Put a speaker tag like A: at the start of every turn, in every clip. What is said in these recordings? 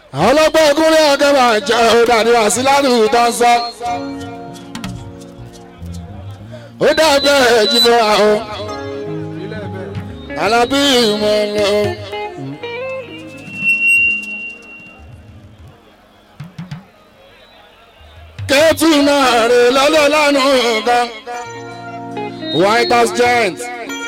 A: àwọn ọlọ́gbọ́n ìkúnlẹ̀ ọ̀gá máa jẹ́ ọ̀dàdì wá sí ládùúgbò tó ń sọ. ó dàbẹ̀ ẹ̀jìnbọn àwọn alábí ìmọ̀ lọ. kẹ́tù náà rè lọ́lọ́ lánàá kan white house giant.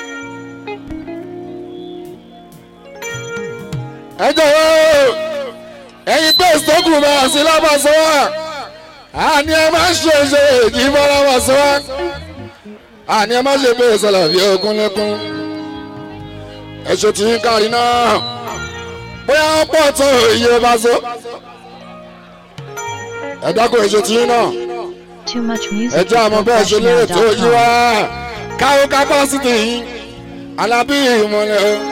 A: ẹ jọ̀wọ́ ẹ̀yin pé sọ́kù bá a sí lábàṣọ wa àní ẹ má ṣe ṣe èjì bọ́ lábàṣọ wa àní ẹ má ṣe pé sọlá fi okun lẹ́kún ẹ̀ṣọ́ tí ń kárí náà bóyá wọ́n pọ̀ tó iye bá so ẹ dákun ẹ̀ṣọ́ tí ń náà
B: Too much music.
A: ẹ jẹ́ àmọ́ bẹ́ẹ̀ ṣe lérè tó yí wá káwó kápásítì yìí alábí ìmọ̀lẹ́ o.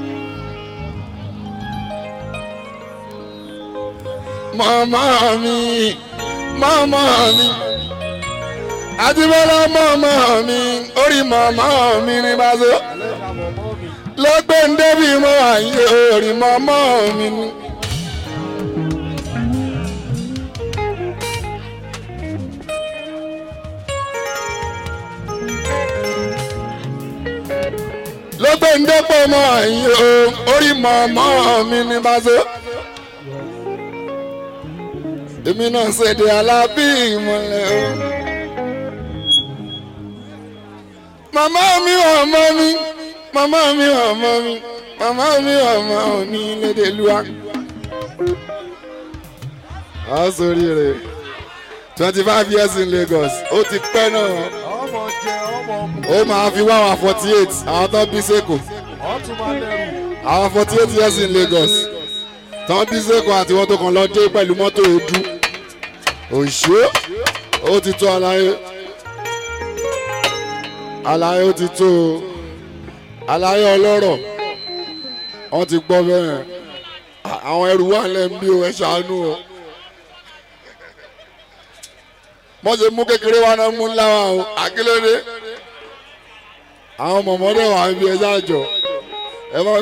A: màmá mi màmá mi àdìbọ́lá màmá mi orí màmá mi ní bàzọ́ lọ́gbẹ́ ń débi mọ́ àyè orí màmá mi ní. lọ́gbẹ́ ń dẹ́pọ̀ mọ́ àyè orí màmá mi ní bàzọ́ èmi náà ṣèdè alábí ìmọ̀lẹ̀ o. màmá mi ọmọ mi màmá mi ọmọ mi màmá mi ọmọ òní lédè lua. a sori rẹ̀ twenty five years in Lagos ó ti pẹ́ náà
C: ọmọ jẹ ọmọ mu
A: ó máa fi wá àwọn forty eight àwọn tó bí sẹ́kù
C: ọtún máa lẹrù
A: àwọn forty eight years in Lagos tán bí sẹ́kù àti wọ́n tó kàn lọ dé pẹ̀lú mọ́tò èédú òṣè ó ti tó àlàyé àlàyé ó ti tó o. àlàyé ọlọ́rọ̀ wọ́n ti gbọ́ bẹ́ẹ̀ À- àwọn ẹrù wà lẹ́nu bí o ẹ ṣàánú o wọ́n ṣe mú kékeré wa náà mú ńlá wa o àkílódé àwọn mọ̀mọ́dé wà ń bí ẹ ṣáàjọ ẹ má.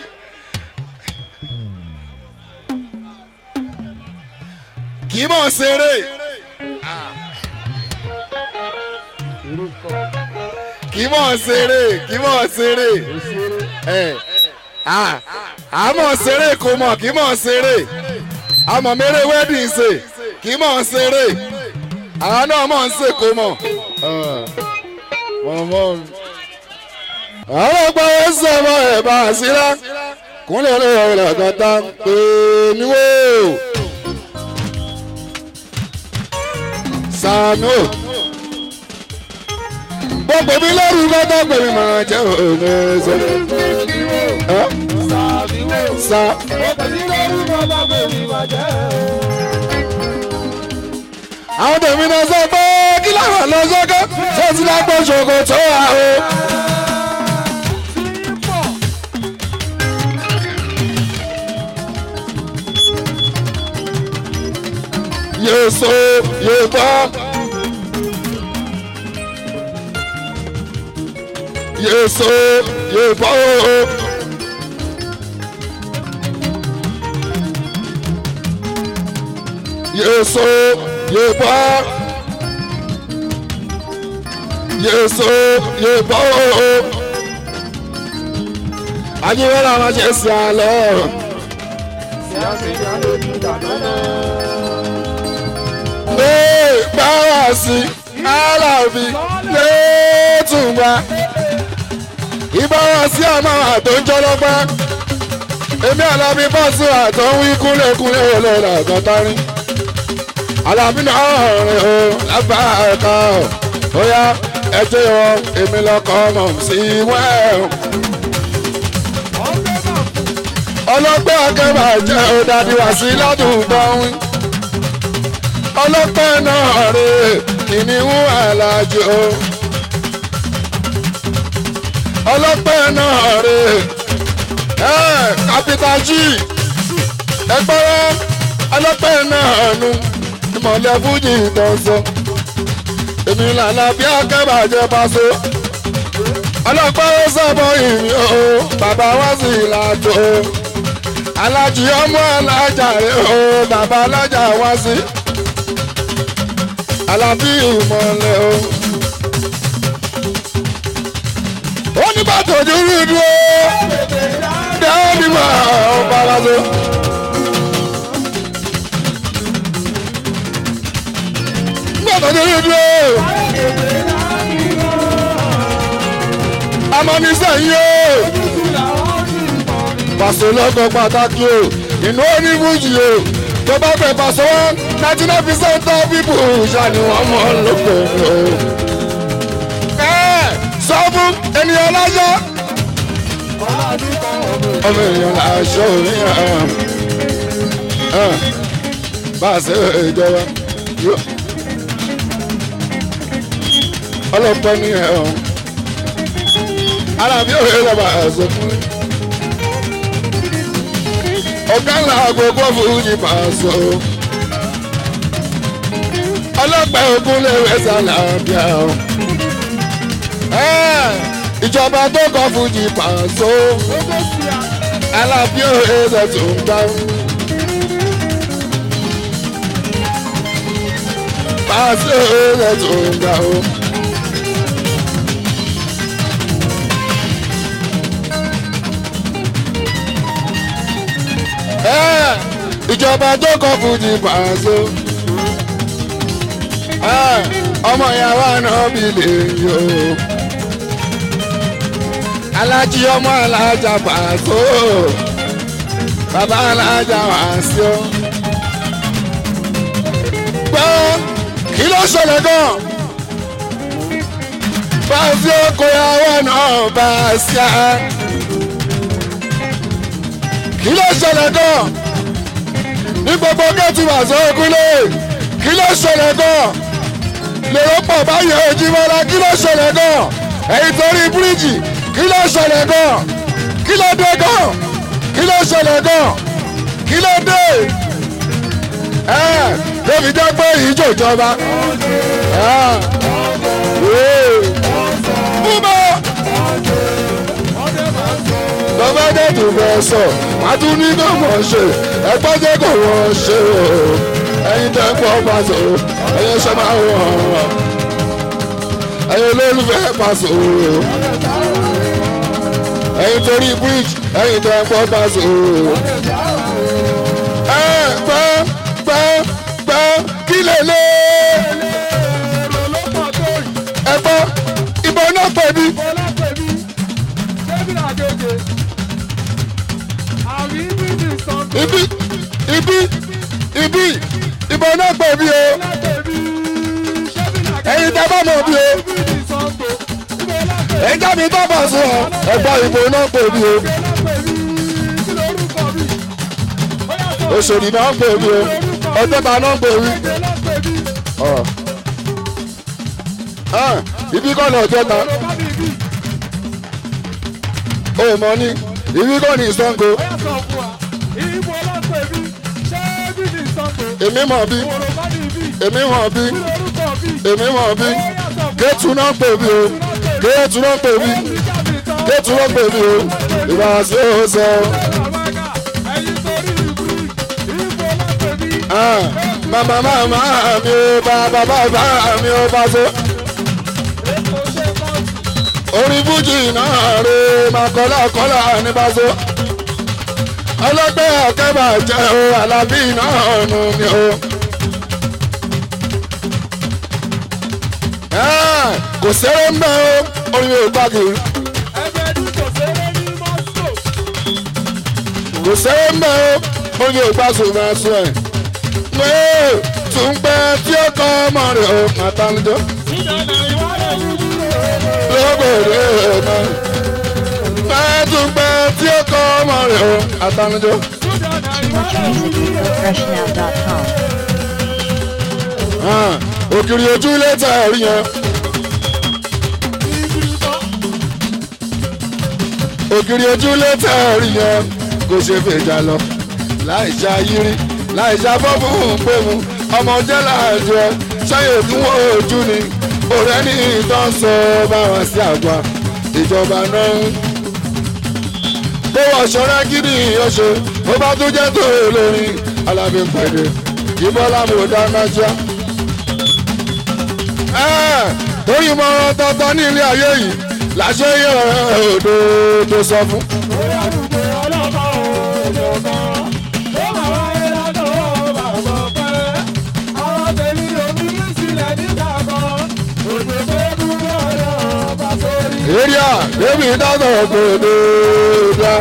A: kì í mọ̀ ṣeré kì í mọ̀ ṣeré kì í mọ̀ ṣeré ẹ à á mọ̀ ṣeré kò mọ̀ kì í mọ̀ ṣeré àmọ̀ mẹ́rẹ̀ wedding ṣe kì í mọ̀ ṣeré àwọn náà mọ̀ ń ṣe kò mọ̀ mọ̀mọ́ mi. àwọn ọgbà wo sọ̀rọ̀ ẹ̀ bá a síra kúnlẹ̀ lóore rẹ̀ kọ́tà pé mi wò sànú gbogbo mi lórí lọ́dọ̀ pé mi máa jẹ́ òun ẹ̀ṣẹ̀.
C: sàbíwò
A: sa
C: ọkọ̀ sí lórí bàbá bèbí máa jẹ́
A: àwọn tèmi náà sọ pé kí làwọn lọ sókè tó ti lágbó ṣòkò tó wà o. yóò so yóò bọ́. yóò so yóò bọ́ o. yóò so yóò bọ́. yóò so yóò bọ́ o. ajíwọ́n làwọn ṣe sí àlọ́.
C: sí àfihàn lójú ìdáná
A: Ee, báwa sí alábi létùngbà ìbára sí àmọ́ àtò ń jọlọ́pẹ́ èmi alábi bọ́ọ̀sì àtò ń wí kúnlẹ̀kúnlẹ̀ olóòlà àgọ́tárín alábi náà rìn o lábá ẹ̀ka ó yá ẹjẹ́ ọ èmi lọkọ̀ ọmọ sí wẹ́ẹ̀ ọlọ́pẹ́ akẹ́bà jẹ́ òdàdí wá sí ládùúgbò wí ọlọ́pẹ́ náà rè kìnìún àlàjò ọlọ́pẹ́ náà rè ẹ́ capital G ẹgbẹ́rẹ́ ọlọ́pẹ́ náà nu ìmọ̀lẹ́ fújì ìtọ́sọ èmi lànà bí akẹ́bàjẹ́ paṣọ ọlọ́pẹ́ ó sọ̀bọ̀ ìrìn o bàbá wá sí ìlàjò alájí ọmọ alájà rẹ o bàbá alájà wá sí alábí ìmọ̀lẹ̀ o. ó ní bàtò dúró dúró dáhùn ní mà ó bára lọ. bàtò dúró dúró amọ́nisẹ́yìn o pàṣẹ lọ́kọ̀ pàtàkì o inú oníbùjì o tó bá fẹ́ pàṣẹ wọn ninety nine percent of people ṣàní wọn mọ̀ lóko o. ẹ sọ fún ènìyàn lájọ. ọmọ ènìyàn láṣọ òmíràn bá a ṣe ìjọba ọlọ́pàá ní ẹ̀ ọ́ alábí òye lọ́ba ẹ̀sọ́ fún mi ọ̀gá ńlá gbogbo fújì pàṣọ. ọlọ́pàá ogun lè wẹ́sà làbíà o. ìjọba tó kọ fújì pàṣọ. alábí òye ṣe tó ń gbá. pàṣẹ òye ṣe tó ń gbá o. ìjọba tó kọ fújì pàṣẹ. ọmọ ìyàwó àná bí lè yọ. alájí ọmọ alájà pàṣẹ. bàbá alájà wàṣẹ. gbọ́ kí ló ṣẹlẹ̀ gan. pàṣẹ kò yàwó náà bá a ṣá. kí ló ṣẹlẹ̀ gan ní gbogbo gẹ́tù wàṣọ ògúnlé kí ló ṣẹlẹ̀ gan lèrò pọ̀ báyìí ojúmọ́lá kí ló ṣẹlẹ̀ gan ẹ̀yìn torí bíríìjì kí ló ṣẹlẹ̀ gan kí ló dé gan kí ló ṣẹlẹ̀ gan kí ló dé ẹ lóbi jẹ́ pé ìjọ ìjọba búbọ̀ lọ́ba dẹ́tù fẹ́ sọ wàá tún ní kò mọ̀ ṣe ẹgbẹ́ jẹ́ kò wọ́n ṣe o ẹyin tẹ́ ń pọ̀ pàṣẹ o ẹyin ṣe máa wọ̀ ọ́ ẹyin olólùfẹ́ pàṣẹ o ẹyin torí bridge ẹyin tẹ́ ń pọ̀ pàṣẹ o ẹ gbọ́ gbọ́ gbọ́ kí lè lé ẹ gbọ́ ìbọn náà pè mí. ibi ibi ibi ìbọn náà pè mí o ẹyin tẹ bá mọ̀ bí o ẹyin tẹ mi bá bà sùn ọ ẹgbọ́n ìbọn náà pè mí o òṣèlú náà pè mí o ọjọ́ta náà pè mí ibi kọ́ ni ọjọ́ta o mọ̀ ní ibi kọ́ ni ìsango èmi mọ̀ bí èmi mọ̀ bí èmi mọ̀ bí kéétù náà pè mí o kéétù náà pè mí kéétù náà pè mí o ìwà sí o sọ. màmá màmá mi ò bàbá bàbá mi ò bá so. orin fújì náà rè màkọ́lá kọ́lá ní bá so ọlọ́gbẹ́ ọ̀kẹ́bà jẹ́ o alábí náà nù ni o. kò sẹ́rẹ̀ ń bẹ́ o orin yóò gbàgì. kò sẹ́rẹ̀ ń bẹ́ o orin yóò gbàsùn máa sùn ẹ̀. pé tún pẹ́ tí ó kọ́ ọmọ rẹ̀ o àtàlùjọ́. lóbòrè náà pẹ́ tún pẹ́ tí ó kọ́ ọmọ rẹ̀ o àtàlùjọ́.
B: Too much music at GoFreshNow.com.
A: òkìrì ojú lẹ́tà rí yẹn. ògiri ojú lẹ́tà rí yẹn kò ṣe fèjà lọ láì ṣá yírí láì ṣá bọ́ọ̀bù pé mu ọmọ jẹ́ láàjọ ṣáyè fún ojú ni ọ̀rẹ́ ní ìtàn sọ báwọn sí àgbà ìjọba náà kó wọ ṣọ́ra gidi ọ̀ṣẹ́ tó bá tún jẹ́ tó olórin alábí pẹ̀lú ìbọ́lá mo dáná já. torí mọ̀ràn tọ́tọ́ ní ilé ayé yìí làṣẹ yẹ òdo tó sọ fún. èrìà débi dáná kò dé dá.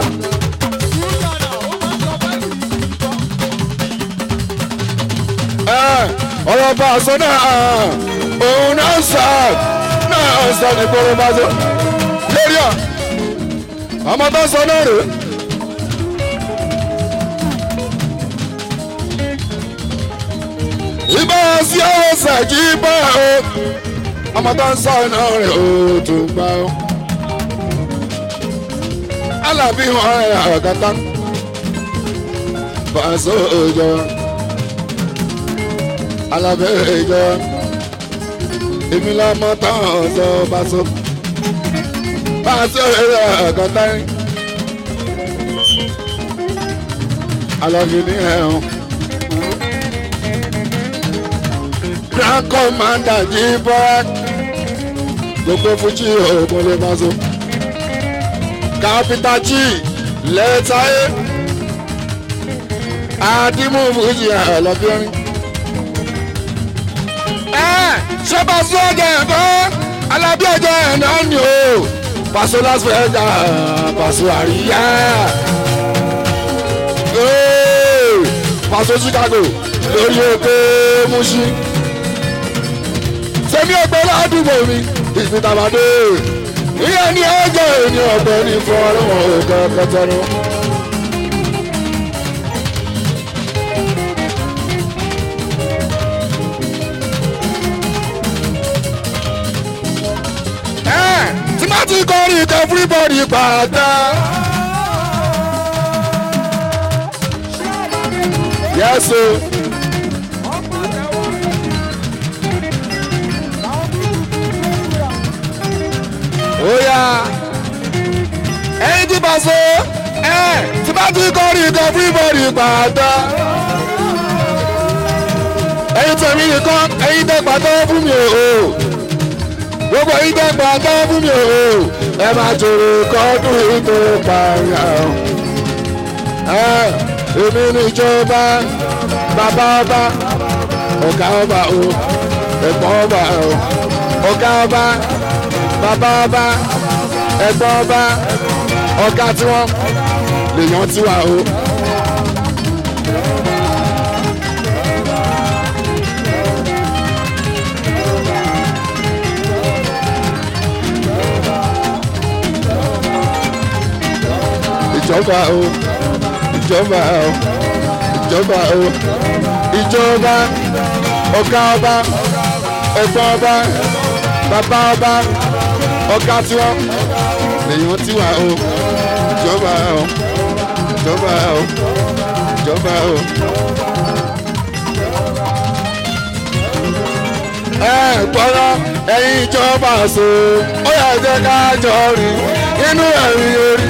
A: ọ̀rọ̀ bá a sọ náà òun náà sọ náà sọ ní kóró bá sọ lórí à ọmọ tó sọ náà rè. ibà sí ọ̀rọ̀ sàkí bá o ọmọ tó ń sọ náà rè o tó gbà o. alábí wọn ẹ̀ àgàtà bá a sọ òjò alábẹ́ ìjọ èmi lọ́mọ tán ọ̀sọ́ bá so bá a sọ èrè ọ̀kan táyé alábí ní ẹ̀hún grand commander jí bọ́ra gbogbo fújì òògùn lè bá so capital g lẹ́tàáyé àdìmú fújì àlọ́bíọ́rin ṣé pàṣẹ ọjà ẹ̀kọ́ alábí ọjà ẹ̀ náà ni o pàṣẹ las vegas pàṣẹ àríyá pàṣẹ chicago lórí òkè mushi sẹ́mi ọgbẹ́ ládùúgbò mi ìfìtàbàdé ìyẹn ní ọjọ́ ènìyàn ọ̀gbẹ́ ní fún ọlọ́wọ́n òkè kẹtẹrù. tí má ti kọrin kan everybody pàtà. yes o. oya ẹyin tí bá so ẹ tí bá ti kọrin kan everybody pàtà. ẹyin tẹ̀mí nìkan ẹyin tẹ̀ pàtó fún mi o gbogbo ìdẹ́gbà tó fún mi o ẹ máa jòrò kọ́dún ètò ìpààyà ẹ èmi níjọba bàbá ọba ọ̀gá ọba o ẹ̀gbọ́n ọba o ọ̀gá ọba bàbá ọba ẹ̀gbọ́n ọba ọ̀gá tiwọn lèèyàn tiwa o. ìjọba o ìjọba o ìjọba o ìjọba ọ̀gá ọba ẹ̀gbọ́n ọba bàbá ọba ọ̀gá tiwọn lèèyàn tiwa o ìjọba o ìjọba o ìjọba o. ẹ gbọ́dọ̀ ẹ̀yin ìjọba so ó yà jẹ́ ká jọ rìn inú ẹ̀rí orí.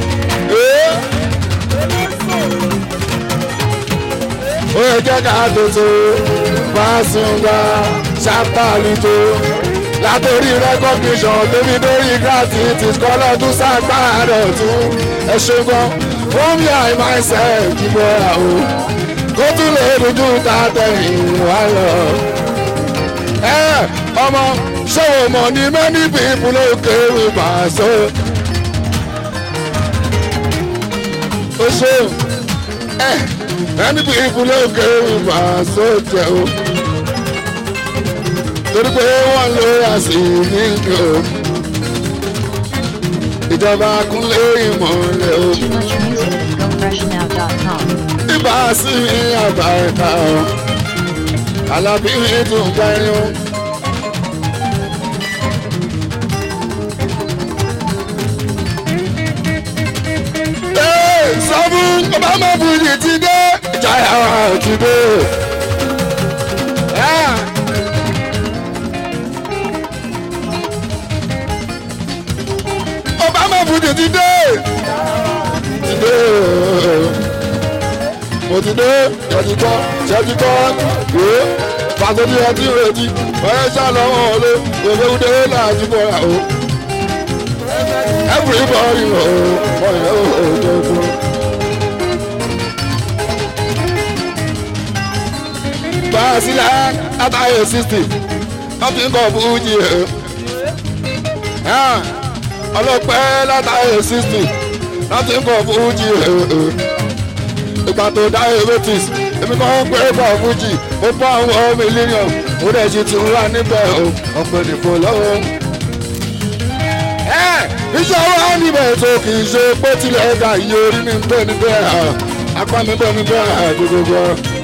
A: ó yẹ jẹ́ ká tètè Pasuma ṣàtàlùjọ látòrí recognition débi lórí gratitude kọ́lọ́ tún ṣàgbára ọ̀tún ẹ ṣe gan fún mi àì myself kíkọ́ ra o kó tún lè dojú ta tẹ̀yìn wá lọ. ẹ ọmọ ṣé o mọ̀ ní many people ló kéwì pàṣẹ. o ṣeun ẹ ẹni bí ìfúnlẹ̀ òkè ìfà sóòtẹ̀ o torí pé wọ́n ló yà sí nígbà o ìjọba kúnlé ìmọ̀lẹ̀ o
B: Too much music at gofreshnow.com.
A: ibà sí àbá ẹ̀ka o alábí tún gbẹ́rin o. Ee, sọ fún obama bùjì ti dé ìjayà ti dé. Yeah. obama bùjì ti dé ti dé dé ṣẹ́júkọ́ ṣẹ́júkọ́ yóò fàṣọdí ẹtí retí ọ̀rẹ́ ṣàlọ́wọ́ ọ̀lẹ́ òfewúdé láti bọ̀ra o. everybody o ọ̀rẹ́ o ò tó tó. Basila ataye sixty nothing kọ fújì ẹ̀. ọlọ́pẹ́ látàyè sixty nothing kọ fújì ẹ̀. ìgbà tó dá erétis èmi kàn ń pè é kọ fújì mo bá àwọn mílíọ̀nù mo dẹ̀ ṣe ti wá níbẹ̀ o ọ̀pẹ nìfò lọ́wọ́. iṣẹ́ wa níbẹ̀ tó kì í ṣe pé tilẹ̀ ẹ̀ka iye orí mi ń bẹ̀ níbẹ̀ apá mi bẹ̀ níbẹ̀ gbogbo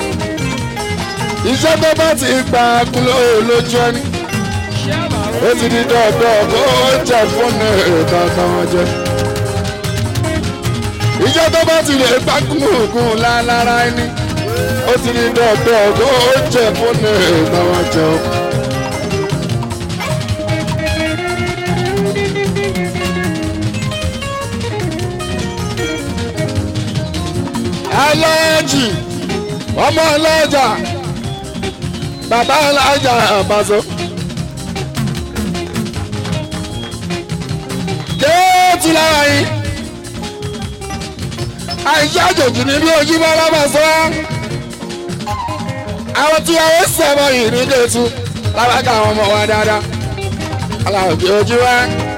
A: iṣẹ́ tó bá ti gbà kúló lójú ẹni ó ti di dọ́ọ̀dọ́ kó jẹ fóònù ìtọ́tọ́ wọn jẹ. iṣẹ́ tó bá ti lè gbà kúlóògùn lálára ẹni ó ti di dọ́ọ̀dọ́ kó jẹ fóònù ìtọ́tọ́ wọn jẹ. aláàjì ọmọ ọlọ́jà bàbá ọlọ́jà àbàzọ. kéètì lára yìí àìsí àjòjì ní bí ojú bá lábà sọ àwọn tí a ó sẹ́mọ̀ yìí ní kéètù lábàkà àwọn ọmọ wa dáadáa aláwọ̀ bí ojú wa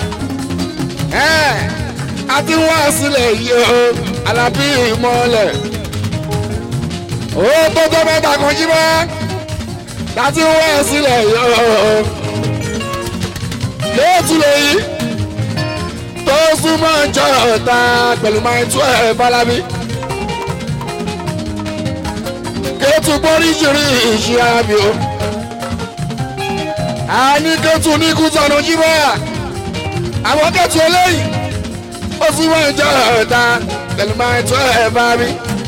A: a ti wá sílẹ̀ yìí o alábí ìmọ̀ọ́lẹ̀ ó tó tó mẹ́ta kan jí bá láti wá sílẹ̀ yìí o kéètù lèyí tó súnmọ́ jọ ọ̀tá pẹ̀lú máa tú ẹ̀ bálábí. kéétù gbóríṣirí ìṣe arábì o. a ní kéétù ní kútọ̀nù jíbọ́yà. àwọn kéétù eléyìí ó súnmọ́ jọ ọ̀tá pẹ̀lú máa tú ẹ̀ bálábí.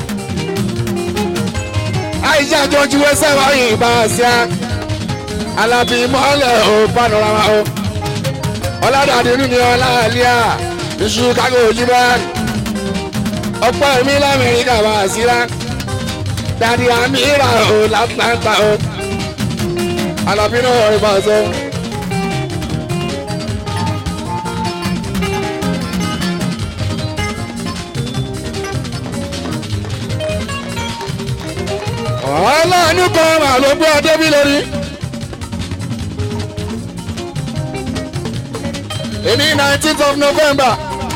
A: àìsí àjọjú ẹsẹ̀ wáyé ìbá ṣíà. alábì mọ́lẹ̀ ò panorama o ọlọ́dàdì nínú ọlá àlíyà ní chicago ojúbá ọ̀pọ̀ ẹ̀mí lamẹ́ríkà wá síra dàdí àmì ìrà ò látlanta o alábí náà rí bá sọ. ọlọ́ọ̀nù kan mà ló gbé ọdẹ bí lórí. èmi nineteenth of november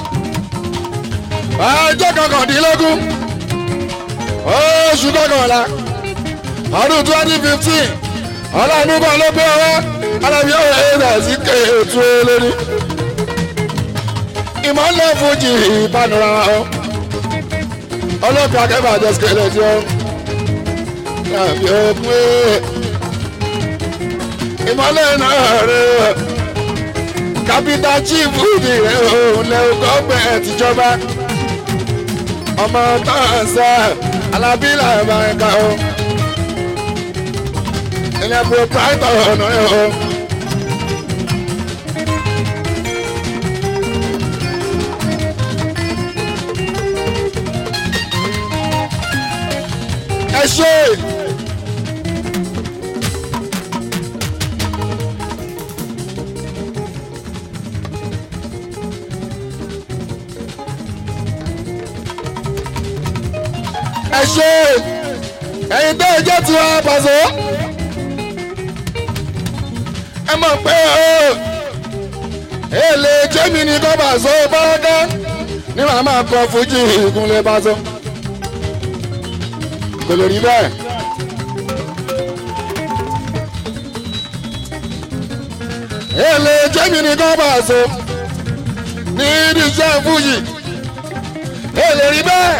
A: ọjọ́ kọkàndínlógún oṣù kọkànlá ọdún twenty fifteen ọlọ́run kan ló gbé ọwọ́ alábí ọ̀rẹ́ ẹ̀dá sí kéètù lórí ìmọ̀lẹ́ fújì ìpanura ọ ọlọ́pàá akẹ́bà jẹ́ sikẹ́lẹ̀ tí ó yàbí ọkùnrin ìmọ̀lẹ́ náà rẹ̀ kápítà chief udi rẹ òun lẹ gọgbẹ tìjọba ọmọ tọ́sà alábílà ẹ̀ka o ilẹ̀ proprietor ọ̀nà ẹ̀ o. ẹ ṣe. ẹ ṣe ẹyin tó ẹjẹ tí wọn pàṣẹ ẹ mọ̀ pé o èlé jẹ́mi ní kọ́ pàṣẹ bọ́lọ́dá ní màá máa kọ fújì ìkúnlẹ̀ pàṣẹ kò lè rí bẹ́ẹ̀. èlé jẹ́mi ní kọ́ pàṣẹ ní ìdíjẹ́ fújì èlé rí bẹ́ẹ̀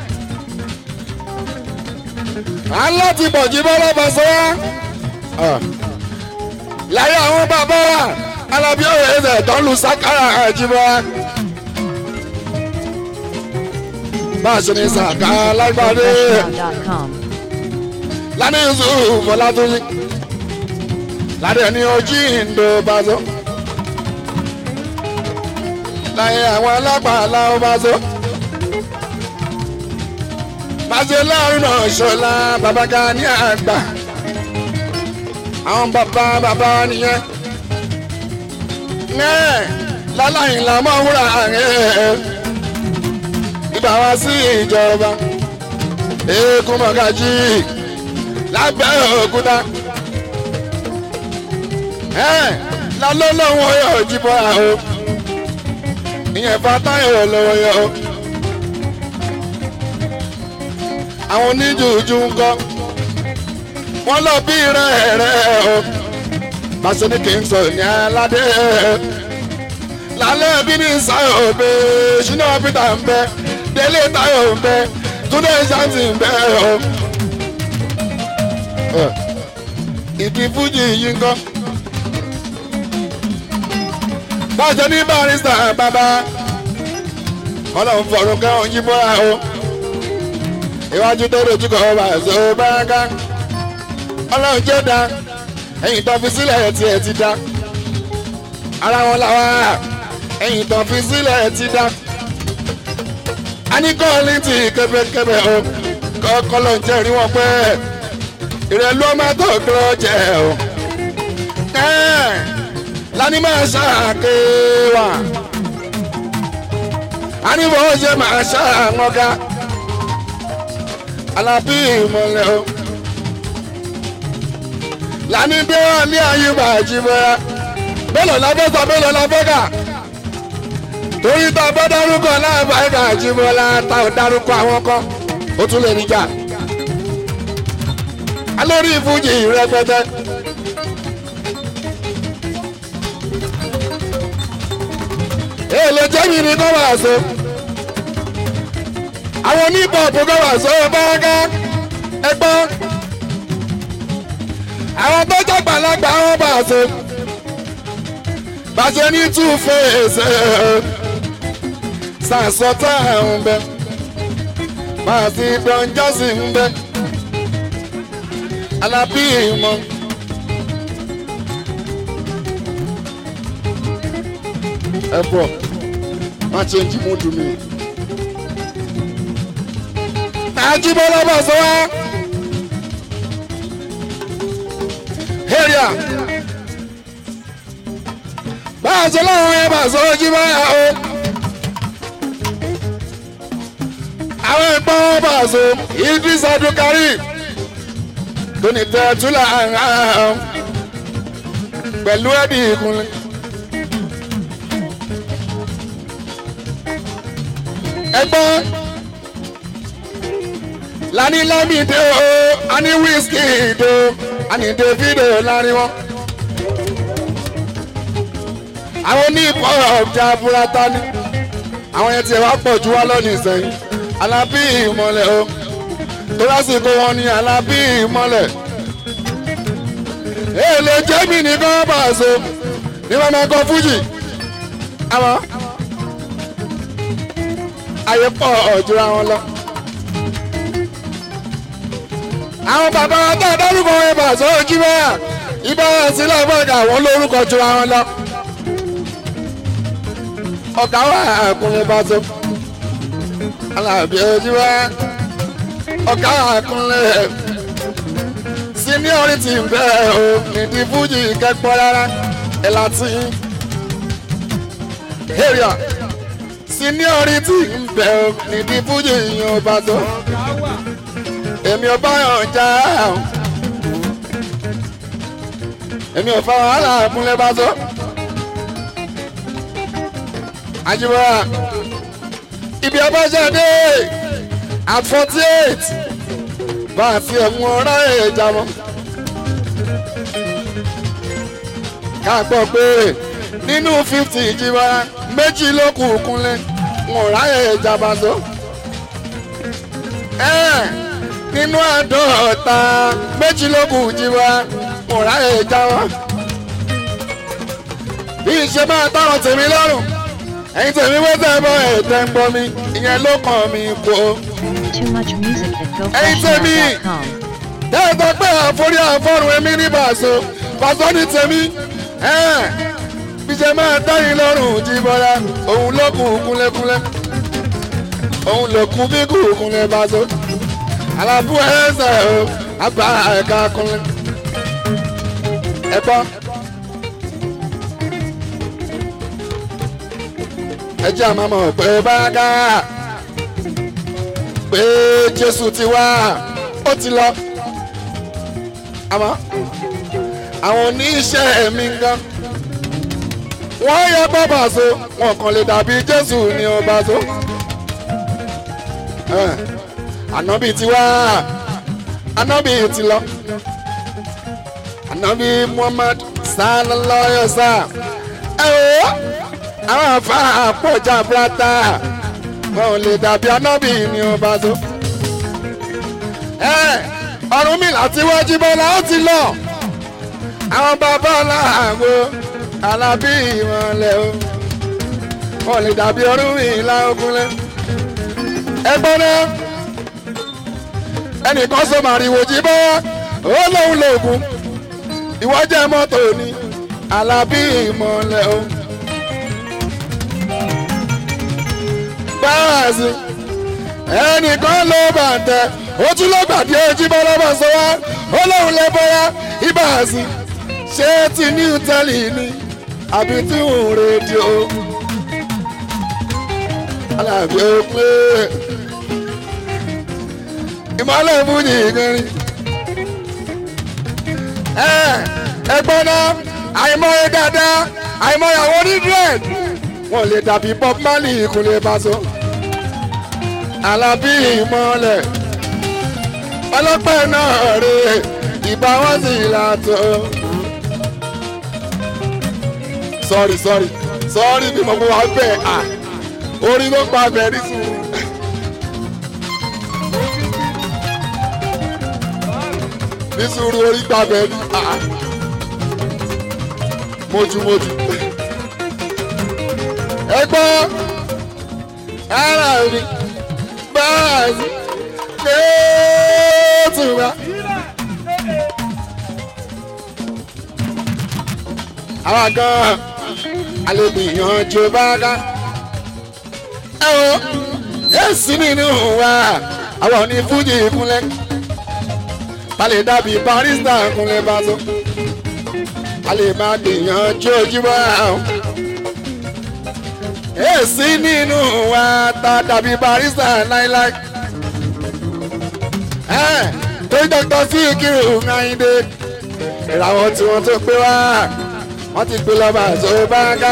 A: aláti bọ̀jí bọ́lá bàṣẹ wá. láyé àwọn bàbá wa alábí ọ̀rẹ́ ẹ̀sẹ̀ tó ń lu sákàrà àjíbọ́. bá a ṣe ní sàkà lágbàdé
B: ProfessionalDot.com.
A: lánàá yusuf fọlátúnjì ládé ní ojú ìndó bàṣọ. láyé àwọn alápàá làwọn bàṣọ. pàṣẹ láàrin náà ṣọlá bàbá ga ní àgbà àwọn bàbá bàbá nìyẹn ẹ láláyìn là máa wúrà ẹ ibà wá sí ìjọba eégún mọ̀gájì lábẹ́ òkúta ẹ lálọ́lọ́wọ́ yóò jí bọ́ra o ìyẹn fatayo lọ́wọ́ yọ o àwọn oníjùjú ń kọ́ wọ́n lọ bí rẹ̀ rẹ̀ o pàṣẹ ní kí n sọ ní aládé lálẹ́ bí ní sáyọ̀ òbẹ ṣínà peter ń bẹ délé táyọ̀ ń bẹ túndé ṣáǹtì ń bẹ o ìdí fújì yìí ń kọ́ pàṣẹ ní barista bàbá ọlọ́run fọ̀rùn kẹ́hìn yí bọ́ra o iwájú tó dojú kọ ọba ẹ̀sọ́ báraká ọlọ́run jẹ́ da ẹ̀yìn tó fi sílẹ̀ tí ẹ ti dá ara wọn làwa ẹ̀yìn tó fi sílẹ̀ ti dá a ní kọ́ọ̀lì tí kẹ́bẹ́kẹ́bẹ́ o kọ́kọ́ ló ń jẹ́ rí wọn pé ìrẹ̀lú ọmọ tó dúró jẹ́ o lani máa ṣàké wa a ní bó ṣe máa ṣàmọ́gá alábí ìmọ̀lẹ́ o lani dé wà ní àyùbá ìjìbọra bẹ́ẹ̀ la fẹ́ sọ bẹ́ẹ̀ la fẹ́ kà torí tá a bá dárúkọ láàbà ẹ̀ka ìjìbọra tá ò dárúkọ àwọn kan ó tún lè níjà alórí ìfújì rẹpẹtẹ. èlé jẹ́mi ni kọ́ wà so àwọn oníbọ̀bù kọ́ wà so báńgá ẹgbọ́n àwọn tó jàgbàlagbà wọn bà so bàṣẹ ní two face sàṣọtà ń bẹ màsí dọ́njọ́sì ń bẹ alábí ìmọ̀. ẹ bọ̀ má change mood mi. Àjíbọ́lá bọ̀ sọ wá. Area. Bá a ṣe láwọn ẹ̀ bá sọ Jíbọ́lá o. Àwọn ẹ̀gbọ́n wọn bá a sọ Idris Adukari. Tóní tẹ̀ túlà pẹ̀lú ẹ̀dì ìkúnlẹ̀. ẹgbọ́n lani lamide o ani Wizkid o ani Davido láàrin wọn. àwọn ní hip-hop jẹ́ aburata ni àwọn yẹn tiẹ̀ wá pọ̀ ju wá lọ́nà ìsẹ̀yìn Alábí Ìmọ̀lẹ̀ o tó lásìkò wọn ni Alábí Ìmọ̀lẹ̀ èlé jẹ́mi nìkan bá a so ní wọn máa kọ fújì àwọn ayé pọ̀ ọ̀jọ̀ra wọn lọ. àwọn bàbá wa tó dárúkọ wọn bá sọ ojú bẹ́ẹ̀ ibà wọn sílẹ̀ fọ́ọ̀gà àwọn lórúkọ jura wọn lọ. ọ̀gá wa àkùnrin bá tó alábí ojú wa ọ̀gá àkùnrin seniority ń bẹ́ẹ̀ o nídìí fújì kẹ́kọ̀ọ́ rárá ẹ̀ láti area seniority ń bẹ ọ nídìí fújì yìnyín ọba tó èmi ọba yàn já èmi ò fa wàhálà múlẹ̀ bá tó àjùmọ̀ ibi abájáde at forty eight bá a fi ẹ̀wọ̀n ọ̀rá ẹ̀já mọ́ ká gbọ́ pé nínú fifty ìjìbọn méjì ló kù kúnlẹ̀ wọn ò ráyè ìjàmbá tó. nínú àádọ́ta méjì ló kù jíwá wọn ò ráyè ìjàmbá. bí ìṣe máa táwọn tèmi lọ́rùn ẹ̀yin tèmi wọ́n tẹ̀ bọ́ ẹ̀tẹ̀ ń gbọ́ mi ìyẹn ló kàn mí kó.
B: Too much music at
A: Hey, Timmy.
B: gofreshnow.com.
A: tẹ́ẹ̀tọ́ pé àforí àfọ́rùn èmi ní bàṣọ bàṣọ ní tèmi bí ṣe máa dáyìn lọ́rùn jí bọ́lá òun ló kù kúnlẹ́kúnlẹ́ òun ló kù bí kù kúnlẹ́ bàṣọ alábú ẹsẹ̀ o àgbà ẹ̀ka kúnlẹ̀ ẹ̀gbọ́n. ẹ jẹ́ àmọ́ mọ̀ pé bága pé jésù ti wá ó ti lọ àmọ́ àwọn oníṣẹ́ mi gan wọ́n yẹ bọ́bà so wọn kàn lè dàbí jésù ní ọba so Eh, ànábì ti wá ànábì ti lọ ànábì muhammad sallallahu alaihi wasallam ẹ o àwọn afa àpọ̀jà brata wọn ò lè dàbí ànábì ní ọba so ẹ ọ̀run mi láti wájú bọ́lá ó ti lọ àwọn bàbá làwọn alábí ìmọ̀lẹ̀ o wọn lè dàbí ọdún mi láógúnlẹ̀ ẹgbọ́n náà ẹnìkan sọ màrìwò jí bọ́ ó lóun lòògùn ìwọ́jẹ́ mọ́tò ni alábí ìmọ̀lẹ̀ o. báàsì ẹnìkan ló bàtẹ ó tún ló gbàdí ojú bọ́ lọ́bọ̀ sọ wá ó lóun lè bọ́yá ibàsì ṣé ti new tẹ́lì ni àbí tí ń rédíò alábí ó pé ìmọ̀lẹ̀ fújì kẹrin ẹ ẹgbọ́n náà àìmọye dáadáa àìmọye àwọn onídìrẹ́d wọn lè dàbí bob marley ìkúnlẹ̀ bàṣọ alábí ìmọ̀lẹ̀ ọlọ́pẹ́ náà rè ìbá wọn sì látọ̀ sorry sorry sorry bí mo mú wa bẹ́ẹ̀ à orí ló pa bẹ́ẹ̀ ní sùúrù. ní sùúrù orí gbà bẹ́ẹ̀ ní à mójúmójú. ẹ gbọ́ ara mi báyìí kéétù wa. àwa gan-an alẹ́gbìyànjú bá ká. ẹ wo èsì nínú wa àwọn ní fújì kúnlẹ̀ balẹ̀ dàbí barista kúnlẹ̀ bá tó. a lè máa gbìyànjú ojúbọ àwọn. èsì nínú wa ta dàbí barista láíláí. ẹ tó dọ́kítọ̀ sí ìkírù ńláyìndé ìràwọ̀ tí wọ́n tó gbé wá wọ́n ti gbé lọ́ba tó bá ká.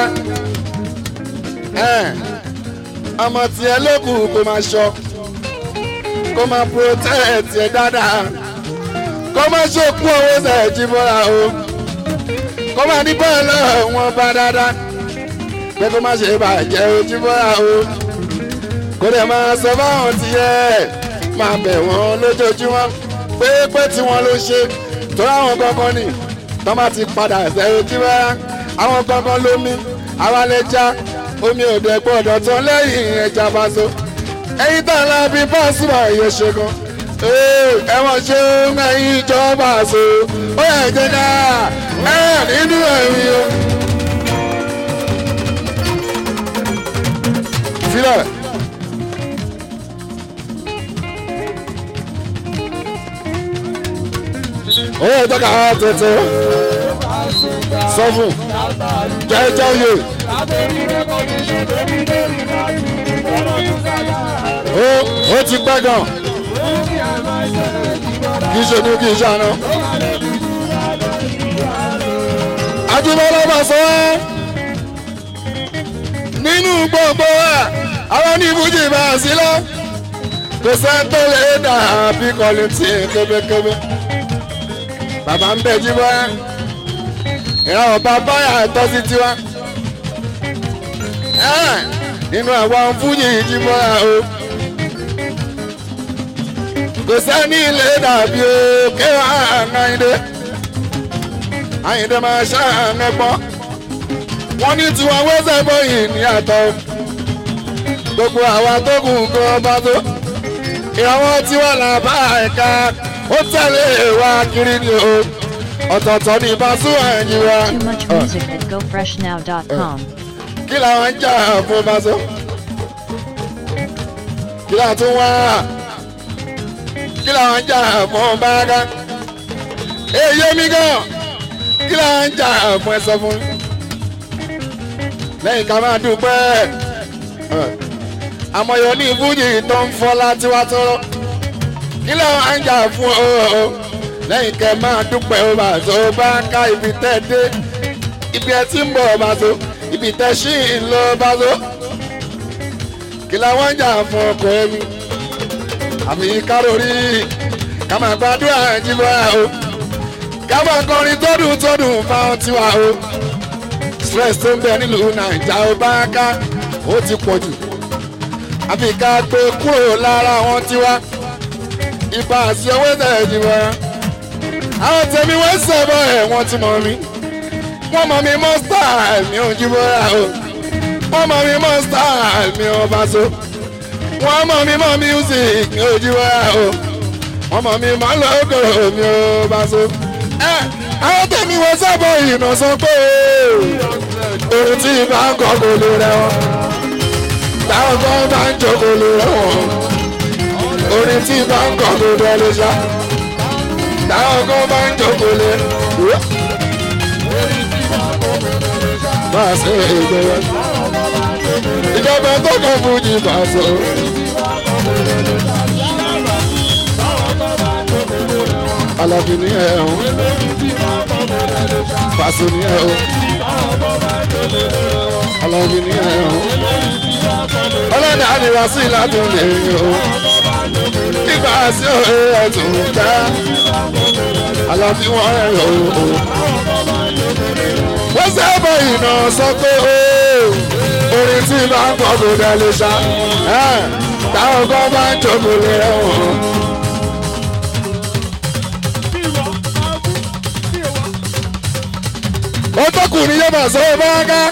A: ọmọ tiẹ̀ ló kù kó máa ṣọ́ kó máa protect ẹ̀ dáadáa kó máa ṣòkú owó sẹ̀jì bọ́ra o kó máa ní bọ́ọ̀lù wọn bá dáadáa pé kó máa ṣe bàjẹ́ ojú bọ́ra o kó dẹ̀ máa sọ fáwọn tiẹ̀ máa bẹ̀ wọ́n lójoojúmọ́ pé pé tí wọ́n ló ṣe tó ráwọn kankan nì tó máa ti padà sẹ́yìn ojú bọ́ra àwọn kankan lómi àwa lè já omi ò dẹ̀ gbọ́dọ̀ tán lẹ́yìn ẹja bá so ẹyin tó ń lọ bí bọ́ọ̀sì bá yẹ ṣe gan ẹ̀wọ̀n ṣe ń ẹyin ìjọba so ó yẹ jẹ́ ká ẹ̀ nínú ẹ̀rí o. sílẹ̀. ó yẹ jẹ́ ká tètè sọ fún jẹ́jẹ́ yé. ó ó ti pẹ́ gan kì í ṣe ní kì í ṣàná. Ajíbọ́lá bá sọ ẹ́ nínú gbogbo ẹ̀ àwọn ní Fújì bá a sí lọ kò sẹ́ńtò lè dà bí kọ́lé tí kébékébé. Bàbá ń bẹ̀ jíbọ́ ẹ́ ìràwọ̀ bàbá yà tọ́ sí tiwa. Nínú àwọn Fújì jíbọ́ ẹ̀ o kò sẹ́ni ilé dàbí o kí àyìndé àyìndé máa ṣàánú pọ́n wọ́n ní tiwọn wẹ́sẹ̀ bọ́yìn ní àtọ́ gbogbo àwa tó kù kọ́ bá tó ìrànwọ́ tiwọn là bá ẹ̀ka ó tẹ̀lé wa kiri ni o ọ̀tọ̀ọ̀tọ̀ ní ìbású ẹ̀yìn wa
B: Too much music at gofreshnow.com.
A: kí làwọn ń jà fún báṣọ kí làwọn tún wá kí làwọn ń jà fún báraká èyí mi gan kí làwọn ń jà fún ẹ sọ fún mi lẹ́yìn ká máa dúpẹ́ àmọ̀yọ ní ìfújì tó ń fọ́ láti wá tọrọ kí làwọn ń jà fún ọ lẹ́yìn kẹ́ máa dúpẹ́ ó bá tó bá ká ibi tẹ́ dé ibi ẹ ti ń bọ̀ bá tó ibi tẹ́ ṣì ń lọ bá tó kí làwọn ń jà fún ọkọ ẹ̀mí àmì kárórì ká máa gbàdúrà jíbọ̀ o ká máa kọrin tọ́dún tọ́dún fáwọn tiwa o stress tó ń bẹ nílùú nàìjà ó bá ká ó ti pọ̀ jù àfi ká gbé kúrò lára wọn tiwa ibà àti owó tẹ̀ jíbọ̀ àwọn tèmi wọ́n sọ̀bọ̀ ẹ̀ wọ́n ti mọ̀ mí wọ́n mọ̀ mí mọ́ style mi ò jíbọ̀ o wọ́n mọ̀ mí mọ́ style mi ò bá so wọ́n mọ̀ mí mọ́ music mi ò jíwọ́ o wọ́n mọ̀ mí mọ́ lóko mi ò bá so. ẹ àwọn tèmi wọ́n sábọ̀ ìnà sọ pé orin tí bá ń kọ́ kò lè rẹ wọn táwọn kan bá ń jó kò lè rẹ wọn orin tí bá ń kọ́ kò lè lè ṣá táwọn kan bá ń jó kò lè bá a ṣe ìgbéyàwó ìjọba tó kàn fún jì bá a sọ. Alábí ní ẹ̀ ọ́n. Fàṣọ ní ẹ̀ ọ́n. Alábí ní ẹ̀ ọ́n. Ọlọ́dà ni wá sí ìlàdùn lẹ́yìn o. Nígbà sí òye ẹ̀tún ká. Alábí wọn ẹ̀ o. Wọ́n sábà ìnà sọ pé o orin tí bá ń kọ́ kò dá lè ṣá táwọn kan bá ń jókòó lé ẹ̀wọ̀n. ó tọkùnrin yóò máa sọ bá ká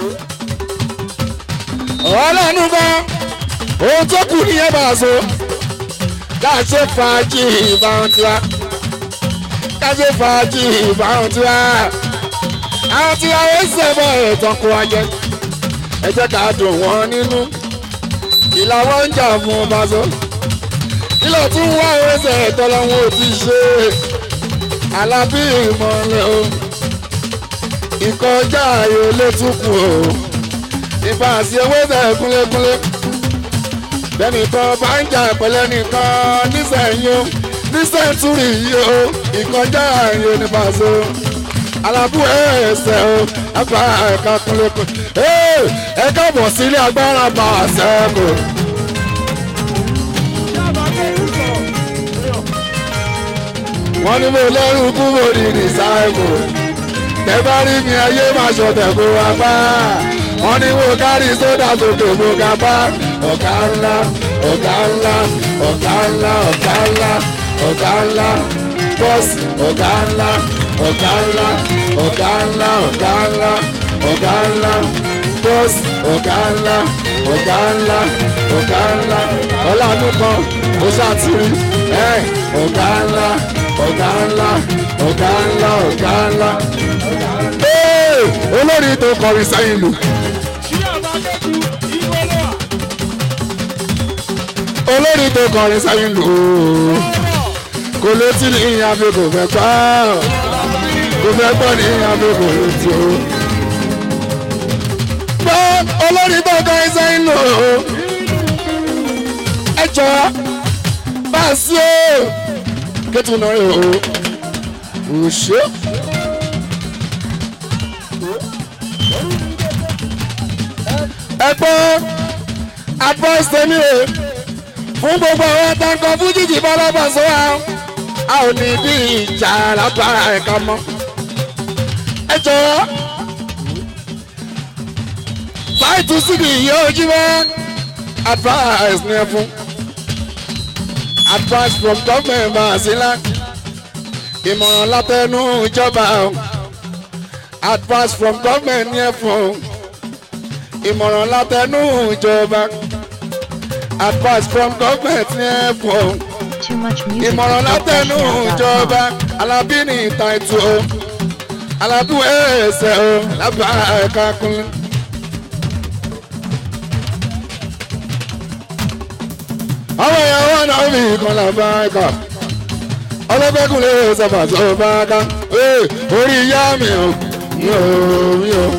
A: ọlọ́nu bá ohun tọkùnrin yóò máa sọ káṣe fàájì ìbáwọn tiwa káṣe fàájì ìbáwọn tiwa àwọn tiwa ó sẹ́bọ̀ ẹ̀tàn kó wa jẹ ẹ jẹ́ ká dùn wọ́n nínú ìlà wọn ń jà fún Paso kílọ̀ tún wá ẹsẹ̀ tọ́lọ́wọ́n ò ti ṣe alábí ìmọ̀lẹ́ o ìkọjá ayò létúkù o ìbá àti ewé tẹ̀ kúnlékúnlé bẹ́ẹ̀ni kan bá ń jà pẹ̀lẹ́ nìkan nísẹ̀yìn o nísẹ̀ntúrì yìí o ìkọjá ayò ní Paso alábú ẹsẹ̀ o ẹ̀fà ẹ̀ka kúnlékúnlé ẹ káàbọ̀ sílé agbára bá a sẹ́kù. wọ́n ní mo lẹ́rù kú mo ní rìsáìmù tẹ bá rí mi ayé máa ṣọ̀tẹ̀ kó wa bá wọ́n ní mo kárí sódà sókè mo ga bá ọ̀gá ńlá ọ̀gá ńlá ọ̀gá ńlá ọ̀gá ńlá ọ̀gá ńlá bọ́ọ̀sì ọ̀gá ńlá ọ̀gá ńlá ọ̀gá ńlá ọ̀gá ńlá ọ̀gá ńlá bọ́ọ̀sì ọ̀gá ńlá ọ̀gá ńlá ọ̀gá ńlá ọ̀làánú kan ó ṣàtìrí ẹ̀ ọ̀gá ńlá ọ̀gá ńlá ọ̀gá ńlá ọ̀gá ńlá. olórí tó kọrin sẹ́yìn lù. olórí tó kọrin sẹ́yìn lù. kò létí ní ìyàbí kò fẹ́ pa kò fẹ́ gbọ́ ní ìyàbí kò létí o. gbọ́ olórí tó kọrin sẹ́yìn lù. ẹ jọ bá a sí o kẹ́tù náà rẹ̀ o òṣè. ẹ gbọ́ advice tèmi o fún gbogbo àwọn tankan fún jíjì bọ́lọ́bọ̀ sọ wa a ò ní bí ìjà lápá ẹ̀ka mọ́. ẹ jọ̀ọ́ báyìí síbi yóò jí wá advice ní ẹ fún advice from government masila ìmọ̀ràn látẹnu ìjọba advice from government ní ẹ fún ìmọ̀ràn látẹnu ìjọba advice from government ní ẹ fún
B: Too much music
A: ìmọ̀ràn
B: at
A: látẹnu ìjọba alábí ní ìta ètò o alábí ẹsẹ̀ o lábà ẹ̀ka kúnlẹ̀. àwọn èèyàn wọn náà fi ìkan làbá ẹ̀ka ọlọ́gbẹ́kùn lè sọ̀fà tó bá ká Ee, orí ìyá mi ò mi ò mi ò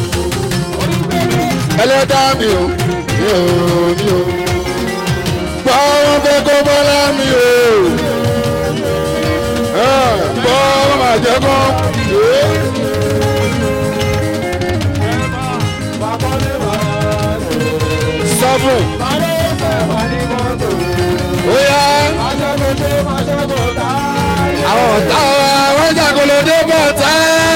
A: ẹlẹ́dá mi ò mi ò mi ò gbọ́ wọn fẹ́ kó bọ́lá mi ò Ẹ̀, gbọ́ wọn máa jẹ́ kó sọ fún ó yá àwọn ọ̀tá wa wọ́n jàgolo dé bọ̀ tá.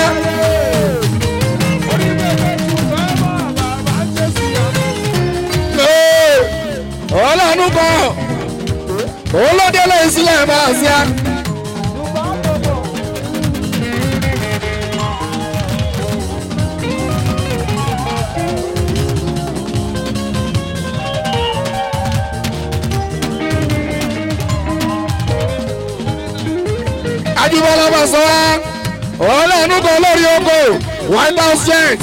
A: Ee, ọlọ́run kan òun ló délé sílẹ̀ máa ṣe á. Ajíbọ́lá bá sọ wá ọlọ́run kan lórí oko one thousand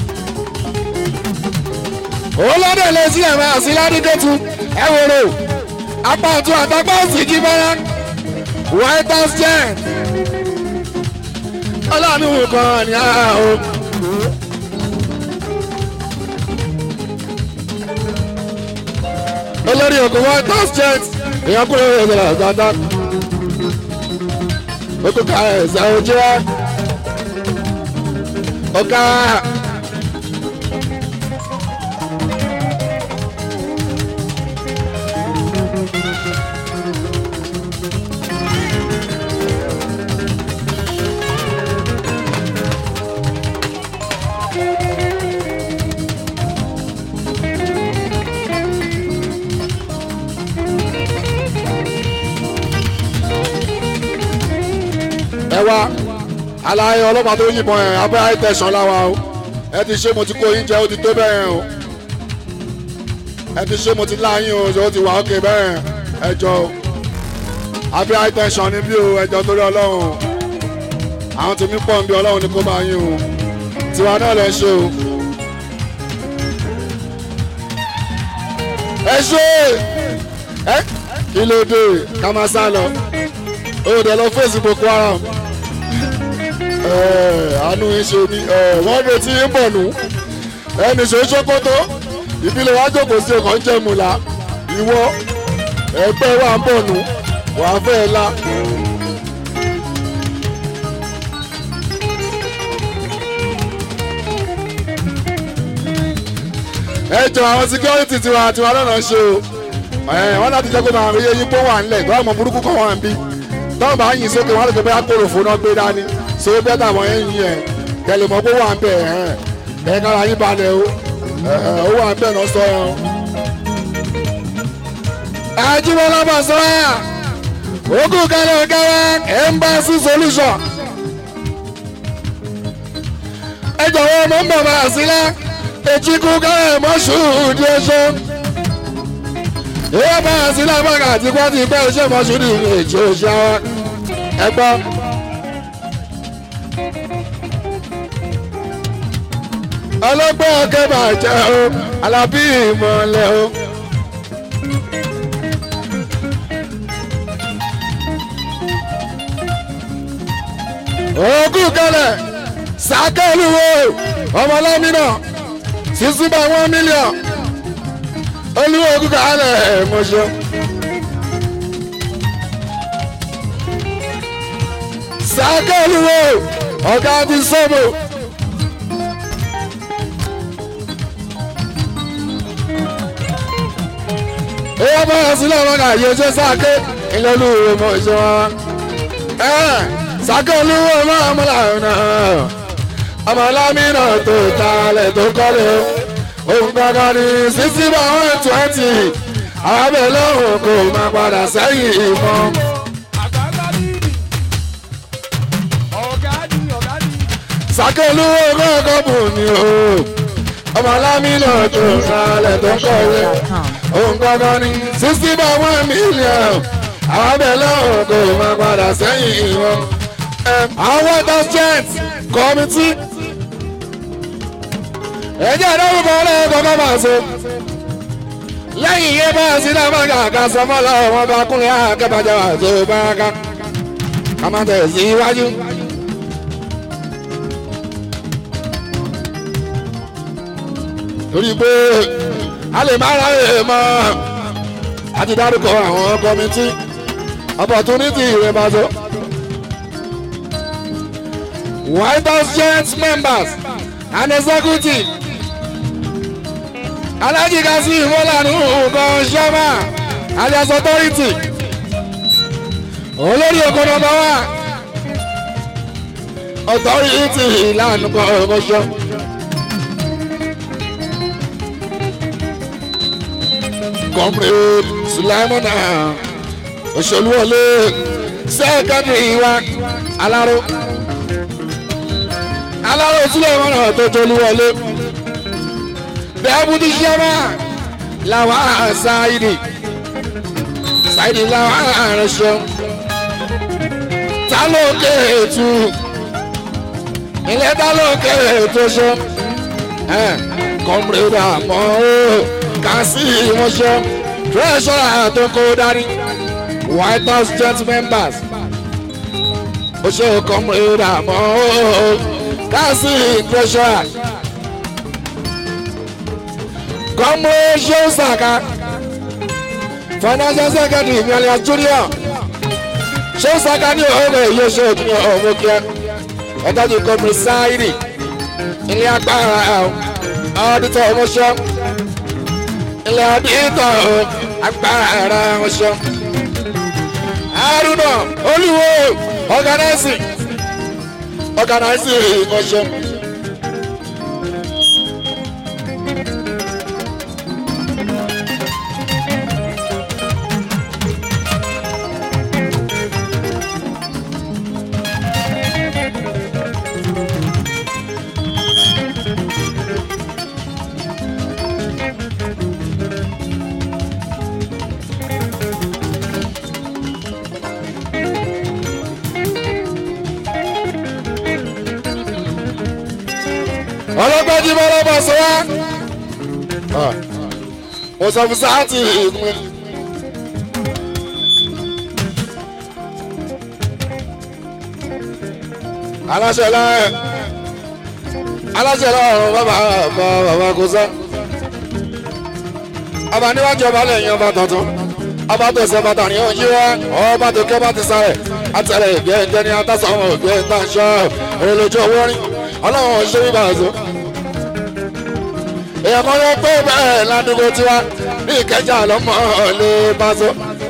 A: olóde lè sí ẹ̀rọ àti ládìgẹ́tù ẹ̀wòrò apá ọ̀tún àtàpá òsì jíbọ́lá one thousand ọlọ́run kan ní àhó. olórí oko one thousand èèyàn kúrò ní ìṣẹ̀lẹ̀ àgbàdá okuka ẹsẹ ojú ẹ ọkà ẹ wá aláyé ọlọ́pàá tó yìnbọn ẹ̀ abẹ́ àìtẹ̀sán láwa o ẹ ti ṣe mo ti kó yín jẹ ó ti tó bẹ́ẹ̀ o ẹ ti ṣe mo ti láyín o ó ti wà ókè bẹ́ẹ̀ ẹ jọ o abẹ́ àìtẹ̀sán ni bí o ẹ jọ torí ọlọ́run o àwọn tèmi pọ̀ ń bí ọlọ́run ni kó máa yín o tiwa náà lẹ ṣe o. ẹ ṣe ẹ kí ló dé ká máa sá lọ ó dẹ̀ lọ fèsì Boko Haram àánú yín ṣe ni wọ́n retí yín bọ̀ nù ẹnì ṣe ṣókótó ìbílẹ̀ wá jókòó sí ọkọ̀ ń jẹ́ mùlá ìwọ ẹgbẹ́ wa ń bọ̀ nù wàá fẹ́ la. ẹ jọ àwọn security tiwa tiwa lọ́nà ṣe o wọ́n láti jẹ́ kó máa rí eyín pọ́ wà ńlẹ̀ tó àmọ́ burúkú kọ́ wà ń bí tọ́wọ́n bá yìn sókè wọ́n lè gbé bẹ́ẹ̀ kóró fún náà gbé dání so bẹ́ẹ̀ tàwọn ẹ̀yìn ẹ̀ kẹlẹ̀ mọ́ pé wà ń bẹ̀ ẹ̀ ẹ̀ kára yín balẹ̀ o ó wà ń bẹ̀ náà sọ ẹ̀ o. Ajíbọ́lá bá sọ ẹ́ ogún kẹlẹ̀ kẹlẹ̀ embassy solution. ẹ jọ̀wọ́ ọmọ ń bọ̀ bá a sílẹ̀ èjìkú kẹlẹ̀ mọ́ṣú di ẹṣọ́. ìwé bá a sílẹ̀ bàgà àti pọ́ńtì pẹ́ iṣẹ́ mọ́ṣú di èjì òṣìṣẹ́ ẹ gbọ́. ọlọ́gbọ́n ọ̀kẹ́ bàjẹ́ o alábí ìmọ̀lẹ́ o. ogún kẹlẹ̀ sàkẹ́lùwò ọmọlẹ́mìnà sísú bá one million olúwo ogún kẹlẹ̀ mọ̀ṣọ́. sàkẹ́lùwò ọ̀gá ti sọ́mọ̀. èèyàn bá yà sílẹ̀ wọn kà yé ṣe sáké ìlẹ́lú ọmọ ìṣe wọn. sáké olúwo máa mú làwọn náà ọmọ lámìnà tó talẹ̀ tó kọ́lé ohun kankan ní sísí bá wọn twenty àwọn abẹ lọ́hùn kò máa padà sẹ́yìn ìmọ̀. sáké olúwo kọ́kọ́ bù ní o ọmọ lámìnà tó talẹ̀ tó kọ́lé ohun kankan ní sixty by one million àwọn abẹ lọ́hùn kò máa padà sẹ́yìn ìwọ̀n. àwọn white house giant kọ́mítì ẹ̀jẹ̀ ìdárúkọ ọlọ́run kọ́kọ́ máa so lẹ́yìn yẹn bá sí náà máa kàkà sọ fọ́lọ́ wọn bá kúnlẹ̀ àkẹ́bàjẹ́ wà tó bá ká ká má tẹ̀ sí iwájú. torí pé a lè má ra èèmọ̀ àti dárúkọ àwọn kọ́mítì opportunity rẹ̀ bá tó. White House joint members and executive Alhaji Kazeem Mọ́lánú nǹkan ṣẹ́mà alias authority olórí oko nọmba wa authority ìlànà kan ọmọṣọ. comrade Sulaimona Òṣèlúwọlé sẹ́kẹ̀ndì wa aláró aláró Sulaimona tó tolúwọlé deputy chairman làwọn ṣáìdì ṣáìdì làwọn aránṣọ ta ló ké ètù ilé ta ló ké ètò ṣọ comrade àmọ́ ó kà sí ìmọ̀ṣọ́ treasurer tó kó dání white house joint members ó ṣe comrade àmọ́ ó kà sí treasurer comrade ṣéun sàkà financial secretary ìmìlẹ̀ junior ṣéun sàkà ní ọ̀rẹ́ yóò ṣe òtún ọ̀wọ́ kíá ọ̀dájú comrade sáírì ilé agbára ọ̀dítọ̀ ọmọṣọ́ ilé ọ̀dítọ̀ agbára ọmọṣọ́ haruna olúwo organizing organizing ọmọṣọ́. ọlọ́pàá jí bọ́ lọ́bọ̀ sọ wá. mo sọ fún sáàtì ìpín. aláṣẹ láàyè aláṣẹ láàrùn bàbá bàbá bàbá kò sọ. ọba níwájú ọba lẹ́yìn ọba tuntun ọba tó ṣe bàtà ní ojú wa ọba tó kẹ́ bá ti sáré àtẹlẹ ìgbẹ́ ìjẹni atásọ̀rọ̀ ìgbẹ́ ìtànṣọ́ èrè lójú owó rí ọlọ́run ṣe bíbá àzọ. èèyàn kan yóò pé bẹ́ẹ̀ ládùúgbò tiwa ní ìkẹjà lọ́mọ lè bá so.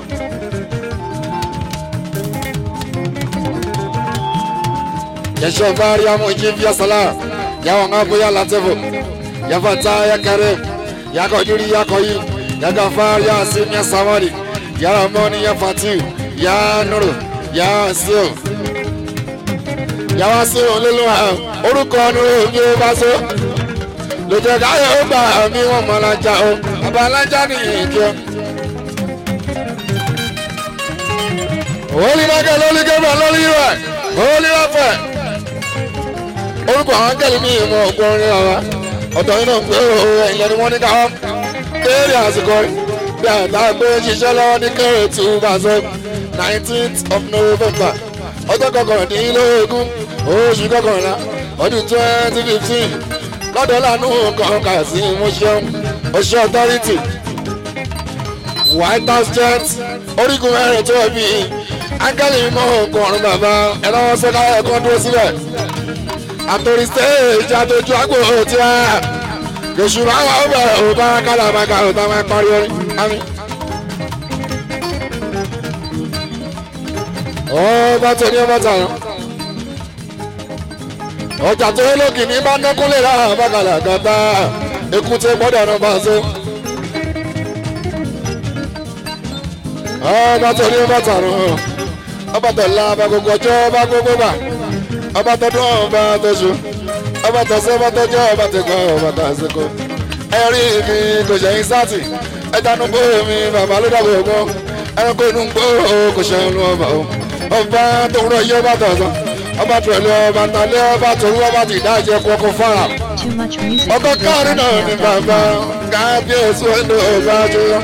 A: yẹsọ bari amu iji fi asala yawa nga boya latefo yafata ya karim yako juri yako yi yaga far ya sim ya samari ya ramoni ya fatiu ya nuru ya sio yàwá sí olólùwà orúkọ nínú omi ó bá so lójó káyọ̀ ó gbà mí wọ́n mọ̀ alájà o bàbá alájà ní ìjọ. Holy Michael, Holy Gabriel, Holy Uriah, Holy Raphael. Orúkọ àwọn akẹ́lẹ́ mi ìmọ̀ ọ̀gbọ́nrin ọ̀wá. Ọ̀dọ̀ yìí náà ń pé òun ẹ̀yìn ni wọ́n ní káwọn béèrè àsìkò bí àtà pé ṣiṣẹ́ lọ́wọ́ ní kẹ́rẹ̀ tí ó bá sọ nineteenth of November ọjọ́ kọkàndínlógún oṣù kọkànlá ọdún twenty fifteen lọ́dọ̀ lánú kọ̀ọ̀kan sí mọ́ṣẹ́ ọṣẹ́ authority white house jet orígun mẹ́rin tó bí ángẹ́lì mọ́ ọkùnrin bàbá ẹ̀rọ sọ́ká ẹ̀kọ́ dúró sílẹ̀ àtòrí stage àtòjú àgbò tí a lóṣù máa wà ó bẹ̀rẹ̀ ò bá kálábàkà ò tá máa parí orin àmì. ọba tó ní ọba tààrà ọjà tó yẹ lókì ní bá nọkúnlé lára bàkàlà gàtà èkúté gbọ́dọ̀ ọ̀nà bá so. ọba tó ní ọba tààrà ọba tó la ọba gbogbo ọjọ́ ọba gbogbo bà ọba tó dún ọba tó ṣu ọba tó sọ ọba tó jẹ́ ọba tó kọ́ ọba tó àṣekọ. ẹ̀rí mi kò ṣẹ̀yìn sátì ẹja nu gbóò mi bàbá ló dàgbò gbọ́ ẹranko inú gbóò kò ṣẹ̀yìn lu ọba o ọba tó ń rọ iye ọba tó ọ̀sán ọba tó ẹ̀lú ọba tálẹ́ ọba tó rú ọba tó ìdájẹ́ kọ́kọ́ fara
B: Too much music.
A: ọkọ
B: at
A: káàrin náà ní bàbá
B: gofreshnow.com.
A: kábíyèsí ẹni ọba jùlọ.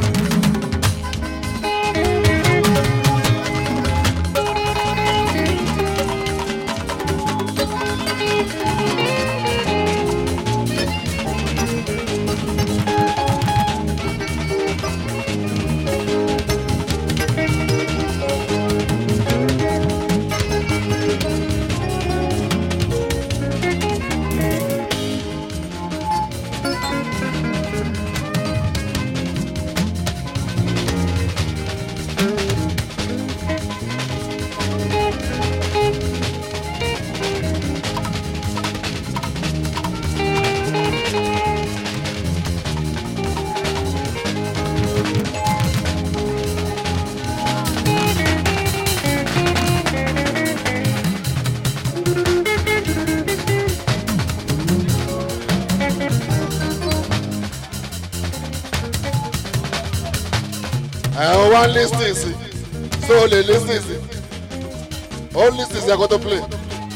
A: ẹ̀hún wá lis ten sí so o lè lis ten sí o lis ten sí ẹ̀kọ́ tó play.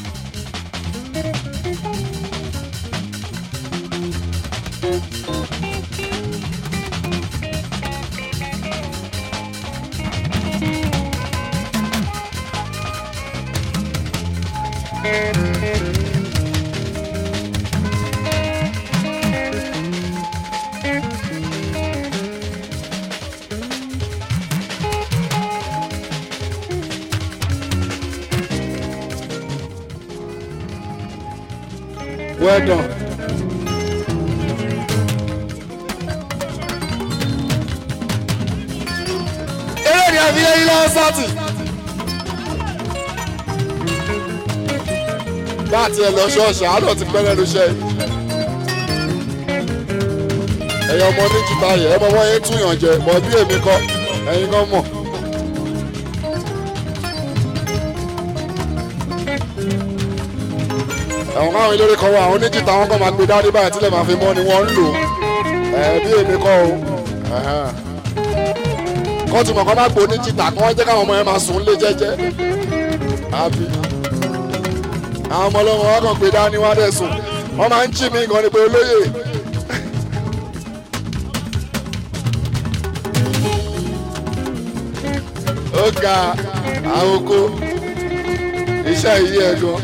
A: well done. eré ni àfi yẹn lọ sátì. bá a tiẹ̀ lọ ṣọ́ọ̀ṣì àádọ́ ti pẹ́ lẹ́nu iṣẹ́ yìí. ẹ̀yin ọmọ ní jìtá yẹ ẹ mọ wọ́n yẹn túyàn jẹ mọ bí èmi kọ́ ẹ̀yin kan mọ̀. àwọn káwọn eléré kan wà àwọn oníjìtá wọn kàn máa gbé dáadé báyìí tílẹ̀ máa fi mọ́ ni wọ́n ń lò ẹ̀ bí èmi kọ́ o kọ́ tí mọ̀kọ́ máa gbó oníjìtá kí wọ́n jẹ́ káwọn ọmọ yẹn máa sùn lé jẹ́jẹ́ àbí àwọn ọmọ ọlọ́mọ wọn kàn gbé dání wá dẹ̀ sùn wọ́n máa ń jí mi gan ni pé olóyè ó ga àwọn oko iṣẹ́ yìí ẹ̀ gan.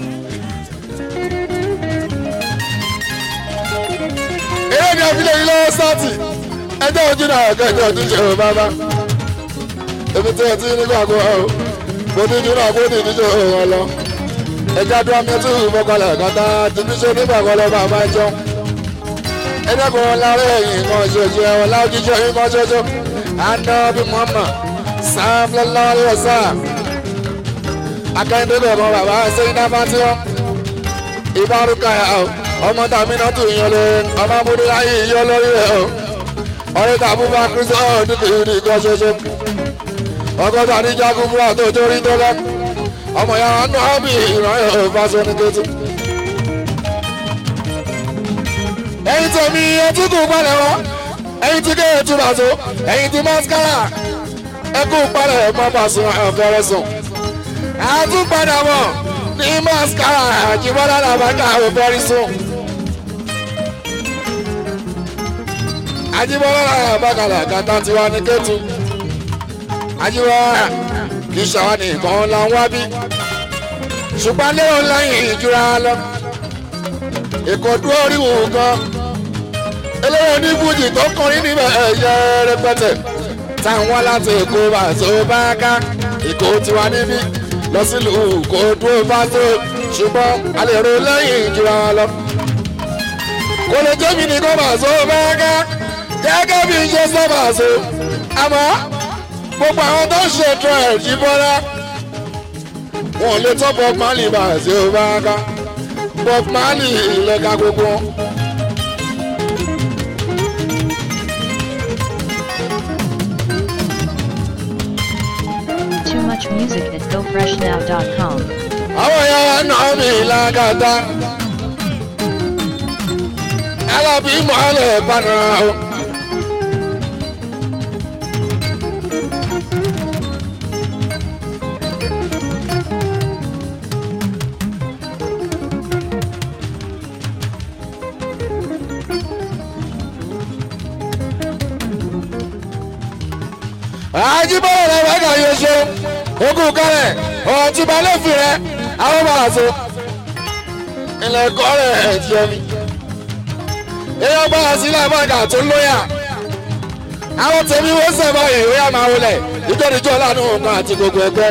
A: eré ni àfilẹ̀ yìí lọ́wọ́ sátì ẹjọ́ ojú náà ọ̀gá ẹjọ́ ojú ṣe o bàbá ebi tí ẹ ti nígbà kó ọ mo ní ojú náà kó ní ìdíje òun lọ ẹjọ́ adúlá mi tún ìfọkànlẹ̀ kọ́tà ti fi ṣe nígbà kan lọ́ba máa jọ ẹjọ́ kan lára ẹ̀yìn kan ṣoṣo ẹ̀wọ̀n láwùjíṣẹ́ yìí kan ṣoṣo àná bí mọ́mọ́ sáfúlẹ́lá lọ́wọ́ sáà akẹ́ńdé bẹ̀ mọ́ bàbá sẹ́yìn náà máa ti wọ́n ìbárúkà yà ó ọmọ tàmí náà tún yan lórí ọmọ amúdé láyé yọ lórí rẹ o ọ̀rẹ́ tàbí bá kristu ọ̀hún ní kìrìrì kan ṣoṣo ọgọ́ta ní jagun fúra tó torí tó lọ ọmọ ya nù ábì ìrànyẹ òfàṣọ ní kété. ẹyin tèmi etí kù palẹ̀ wá ẹyin tí kéè tún bàtó ẹyin tí mascara ẹkú palẹ̀ mọ́ bàṣọ àfẹ́rẹ́ sùn àtúpadà bọ̀ ní mascara àjìbọ́lá làbákà àfẹ́rẹ́ sùn. ajibọlá àbákalà kàtà tiwa ní kẹtù ajibọlá kì í ṣàwọn nìkan la ń wá bí ṣùgbọ́n lérò lẹ́yìn ìjura lọ ìkọ̀dú oríwò gan eléyìí ní fújì tó kọrin níbẹ̀ ẹ̀yẹ rẹpẹtẹ táwọn láti èkó bá tó bá ká ìkó tiwa níbí lọ sílùú kó dúró bá tó ṣùgbọ́n a lè ro lẹ́yìn ìjura lọ kò lè jẹ́ mi nìkan bá tó bá ká gẹ́gẹ́ bí iṣẹ́ sábà ṣe àmọ́ gbogbo àwọn tó ń ṣe ètò ẹ̀jí bọ́lá wọn ò lè tọ́ bob marley bá ṣe ó bá ká bob marley ìlẹ́ka gbogbo wọn.
B: Too much music at gofreshnow.com.
A: àwọn èèyàn wa nà mí lágàtà alábí mọ́lẹ̀ panara o. ajíbọ̀wọ̀ rẹ̀ wákà yóò ṣe ogún kárẹ̀ ọ̀hún tí balẹ̀ fi rẹ̀ àwọn bàrà so ilẹ̀ kọ́ rẹ̀ ẹ̀ ti ẹni. èèyàn bá a sílẹ̀ bàgà tó lóyà àwọn tèmi wọ́n sẹ̀ báyìí ó yà máa wọlé ìjọ́díjọ́ lánàá nǹkan àti gbogbo ẹgbẹ́.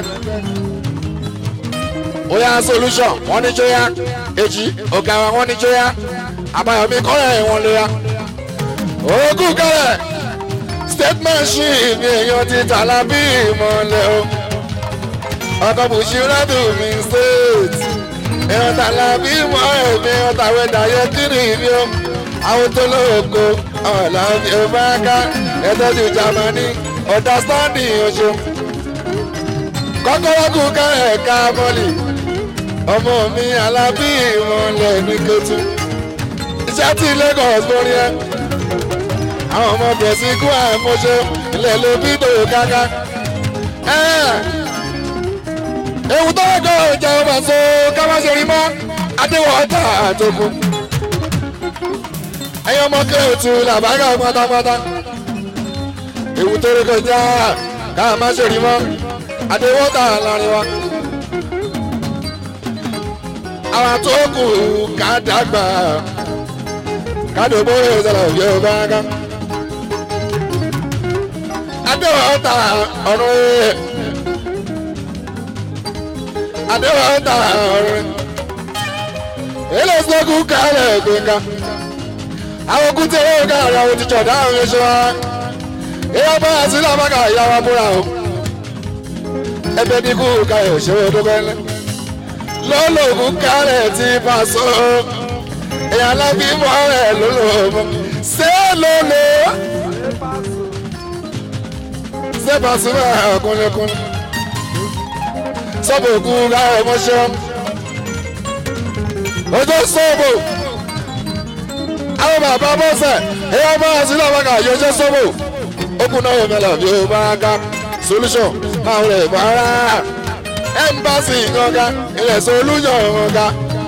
A: ó yà solution wọ́n ní jóyà èjì ọ̀gá wọn ní jóyà àbáyọ̀mí kọ́rẹ̀ wọn lóyà. ogún kárẹ̀ statement sheet ni èèyàn ti tàlà bí ìmọ̀lẹ̀ o ọkọ̀ bùsùlẹ́dù mi state èèyàn tàlà bí ìmọ̀ ẹ̀mí èèyàn tàwé dàyẹ kiri ìbí o àwọn tó lóko ọ̀là ìfẹ́ká ẹ̀tọ́jú Germany understanding oṣù kọ́kọ́rọ́ kù ká ẹ̀ka mọ́lì ọmọ mi alábí ìmọ̀lẹ̀ ní kẹtù iṣẹ́ tí Lagos borí ẹ àwọn ọmọ bẹ̀sí kú àmọ́ṣe ilẹ̀ ló bí dòwò káká. ewu tó kọ́ ìjà ọba so ká má ṣe rí mọ́ adéwọ̀ ọ̀tá àtòkù. ẹ̀yin ọmọ kéètù làbágà pátápátá. ewu tó rí kọjá ká má ṣe rí mọ́ adéwọ̀ ọ̀tá láàrin wa. àwọn tó kù ká dàgbà ká dòbó ìṣẹ̀lẹ̀ òjò bá ká adéwọ̀ta ọ̀run ẹ̀ adéwọ̀ta ọ̀run ilé ìsìnkú kálẹ̀ gbẹ̀ngà àwọn okùn tí owó ká àwọn ohun tíjọ dáhùn ní ṣọ́wá ìyá bá àti lábàkà ìyá wa búra o ẹbẹ dínkù káyọ̀ ṣòwò tó kẹ́lẹ́ lọ́lọ́gùn kálẹ̀ tí bá sọ ìyá alábí mọ́ ẹ̀ lọ́lọ́ ṣé lọ́lọ́ sẹ́pà súnmọ́ ọkùnrinkùnrin sọ́bù òkú láwọn ọmọṣẹ́ ojú sọ́bù àwọn bàbá bọ́sẹ̀ ẹ̀yà bá a sílẹ̀ wákà yọjọ́ sọ́bù okùn náà mẹ́lẹ̀ bí ó bá ká solution máa ń rẹ̀ bára ẹ̀mbásì ìganga ilẹ̀ solution ìganga.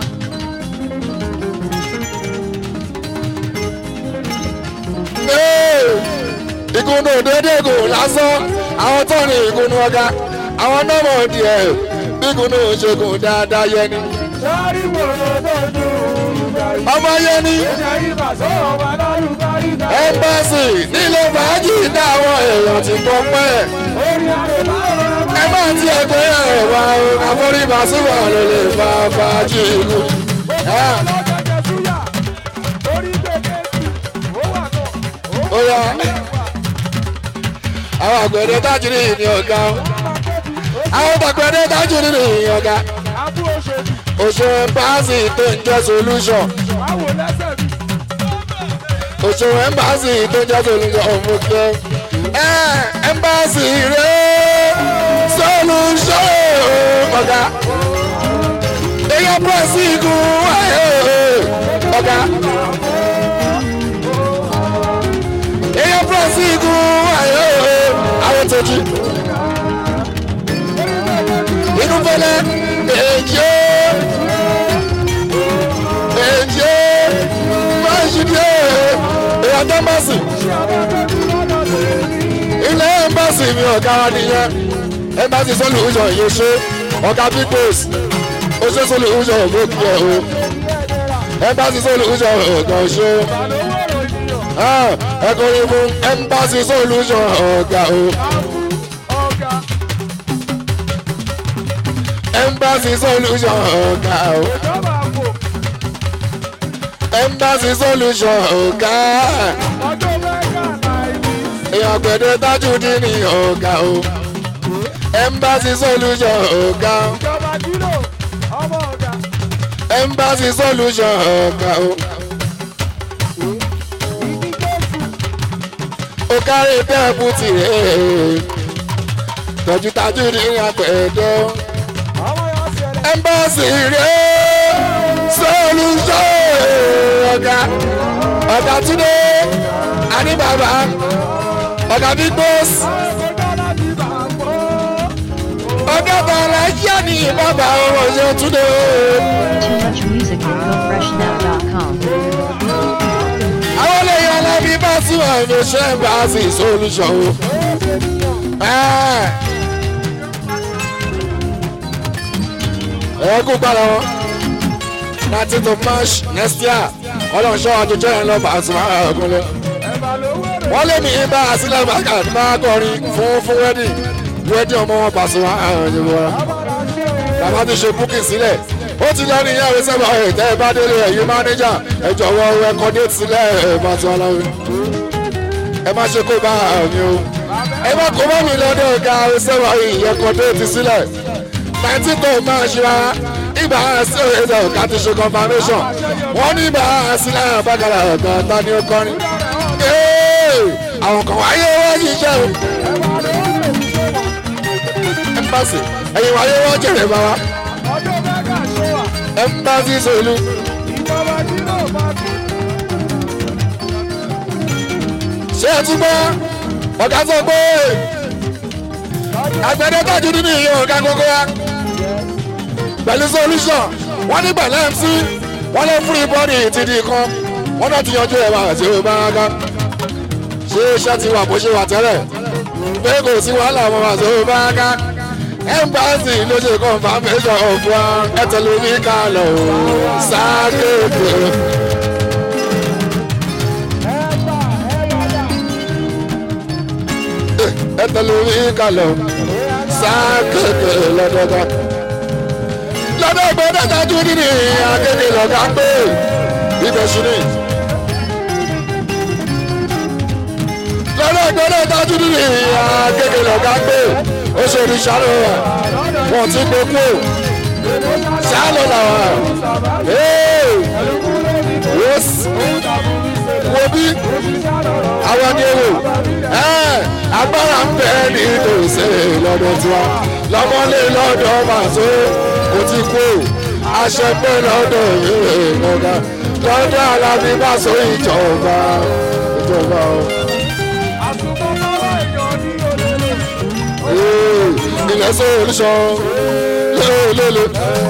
A: ìkùnú dédé kò lásán àwọn tó ní ìkùnú ọ̀gá àwọn nọ́mọ̀ díẹ̀ bí ìkùnú ṣègùn dáadáa yẹ ni.
C: sọ́ọ́rí gbòòrò tó dùn ìgbà yìí.
A: ọmọ yẹ ni
C: ẹ̀ṣẹ̀ yìí bà sọ́ọ̀ wà lálùbá ìgbà yìí.
A: ẹmbẹ́sì nílé fàájì dá àwọn èèyàn ti pọ̀ pẹ́.
C: orí àrèbá ọ̀rọ̀
A: ẹ má ti ẹgbẹ́ ẹ̀ wá o àforíbà síbọ̀ ló lè fa fàájì ìlú.
C: lọ́jọ́jẹ́ súyà orí gbèké ó wà náà ó
A: ó yá àwọn àgbẹ̀dẹ tájúrí ní ọ̀gá o. àwọn àgbẹ̀dẹ tájúrí ní ọ̀gá.
C: abú òṣèlú
A: òṣèré ẹmbásì tó ń jẹ́ solution.
C: àwò lẹ́sẹ̀ mi.
A: òṣèré ẹmbásì tó ń jẹ́ solution ọ̀mú kẹ́. ẹ ẹmbásì rẹ̀ solution ọ̀gá. èyàn pẹ̀sì igun ọ̀gá. èyàn pẹ̀sì igun àwọn tẹ̀jú. inú fẹlẹ èjì èjì máa ṣì dé èyàn tó bá sì ilé ẹmbàsì mi ọ̀gá wa nìyẹn ẹmbàsì sọ́lù ìjọ yìí ṣe ọ̀gá big boss ó ṣe sọ́lù ìjọ ògbókì ẹ̀ o ẹmbàsì sọ́lù ìjọ ọ̀gá ṣe ẹkọ yìí fún ẹmbàsì sọ́lù ìjọ ọ̀gá o
C: ọ̀gá
A: ẹmbàsì sọ́lù ìjọ ọ̀gá o
C: ìjọba àpò
A: ẹmbàsì sọ́lù ìjọ ọ̀gá
C: ọjọ́ mẹ́gà náírà
A: èèyàn gbẹ̀dẹ̀ tájú dín ní ọ̀gá o ẹmbàsì sọ́lù ìjọ ọ̀gá o.
C: ìjọba kílò ọmọ ọ̀gá
A: Embassy solution ọ̀gá o. ó kárí tẹ́ẹ̀bù tirẹ̀ tọ́jútajú ní apẹ̀ẹ́dọ́.
C: ọmọ yọ sẹlẹ̀
A: Embassy rẹ̀ solution ọ̀gá ọ̀gá túnde àní bàbá ọ̀gá big boss
C: ọ̀gá láti bà pọ̀
A: ọ̀gá bàrà yíyá ní bàbá ọmọ ṣe túnde.
B: Too much music at gofreshnow.com.
A: àwọn olóyè alábí bá tún àmì ṣe Embassy solution o. ẹ ẹ kú padà wọn nineteenth of march next year ọlọ́run ṣọ́ àjọjọ́ yẹn lọ́ọ́ bá a sùn máa ọ̀gùn lọ wọ́n lé mi bá àsìlẹ̀ bàkà máa kọrin fún fún wedding wedding ọmọ wọn pàṣẹ wọn àwọn ìjọba wa bàbá ti ṣe booking sílẹ̀ ó ti lọ ní ìyáwó sábà ẹ̀ tẹ́ ẹ bá délé ẹ̀yìn mánéjà ẹ jọ̀wọ́ ẹ̀kọ́ déètì sílẹ̀ ẹ̀ bá tún aláwọ̀ ẹ má ṣe kó bá mi o ẹ má kó bá mi lọ́dọ̀ ọ̀gá ẹ̀ sábà ẹ̀kọ́ déètì sílẹ̀ nineteen tó máa ṣe rárá ibà sí ẹ̀dọ̀ ọ̀gá ti ṣe confirmation wọ́n ní ibà sílẹ̀ bàkàrà ọ̀gá tani ó kọrin àwọn kan wáyé wọ́n ṣiṣẹ́ o. ẹmbásì ẹ̀yin wáyé wọ́n jẹ̀rẹ̀ bá wa. ẹmbásì sọ̀lú. ṣé ẹ tún gbọ́ ọ̀gá sọ pé àgbẹ̀dẹ tọ́jú nínú ìyẹn ọ̀gá gbogbo wa. pẹ̀lú solution wọ́n ní pẹ̀lẹ́ mc wọ́n lé free body ti di kan wọ́n náà ti yanjú ẹ̀ máa ṣe é bá a ká ṣé iṣẹ́ ti wà bó ṣe wà tẹ́lẹ̀ pé kò sí wàhálà ọmọ àti owó bá ká ẹ́mbáàsì ló ṣe confirmation of wa ẹ̀tẹ̀lómi kalẹ̀ o sákéèké. ẹ̀tẹ̀lómi kalẹ̀ o sákéèké lọ́dọọdọ. lọ́dọ̀ gbọ́dọ̀ dájú nínú akéde lọ́gà pé ibẹ̀ sí ni. lọ́dọ̀ gbọ́dọ̀ dájú nínú akéde lọ́gà pé ó ṣe ní sáré wa wọ́n ti gbé kú sálọ làwọn wo bí àwọn ni ewu agbára ń bẹ ní tòsí lọ́dọ̀ tiwa lọ́mọlé lọ́dọ̀ màtó kò ti kú aṣẹ pé lọ́dọ̀ ìwé ìmọ̀gá lọ́dọ̀ alábí bá so ìjọba ìjọba o. ilẹ̀ sọ olùsọ lélele.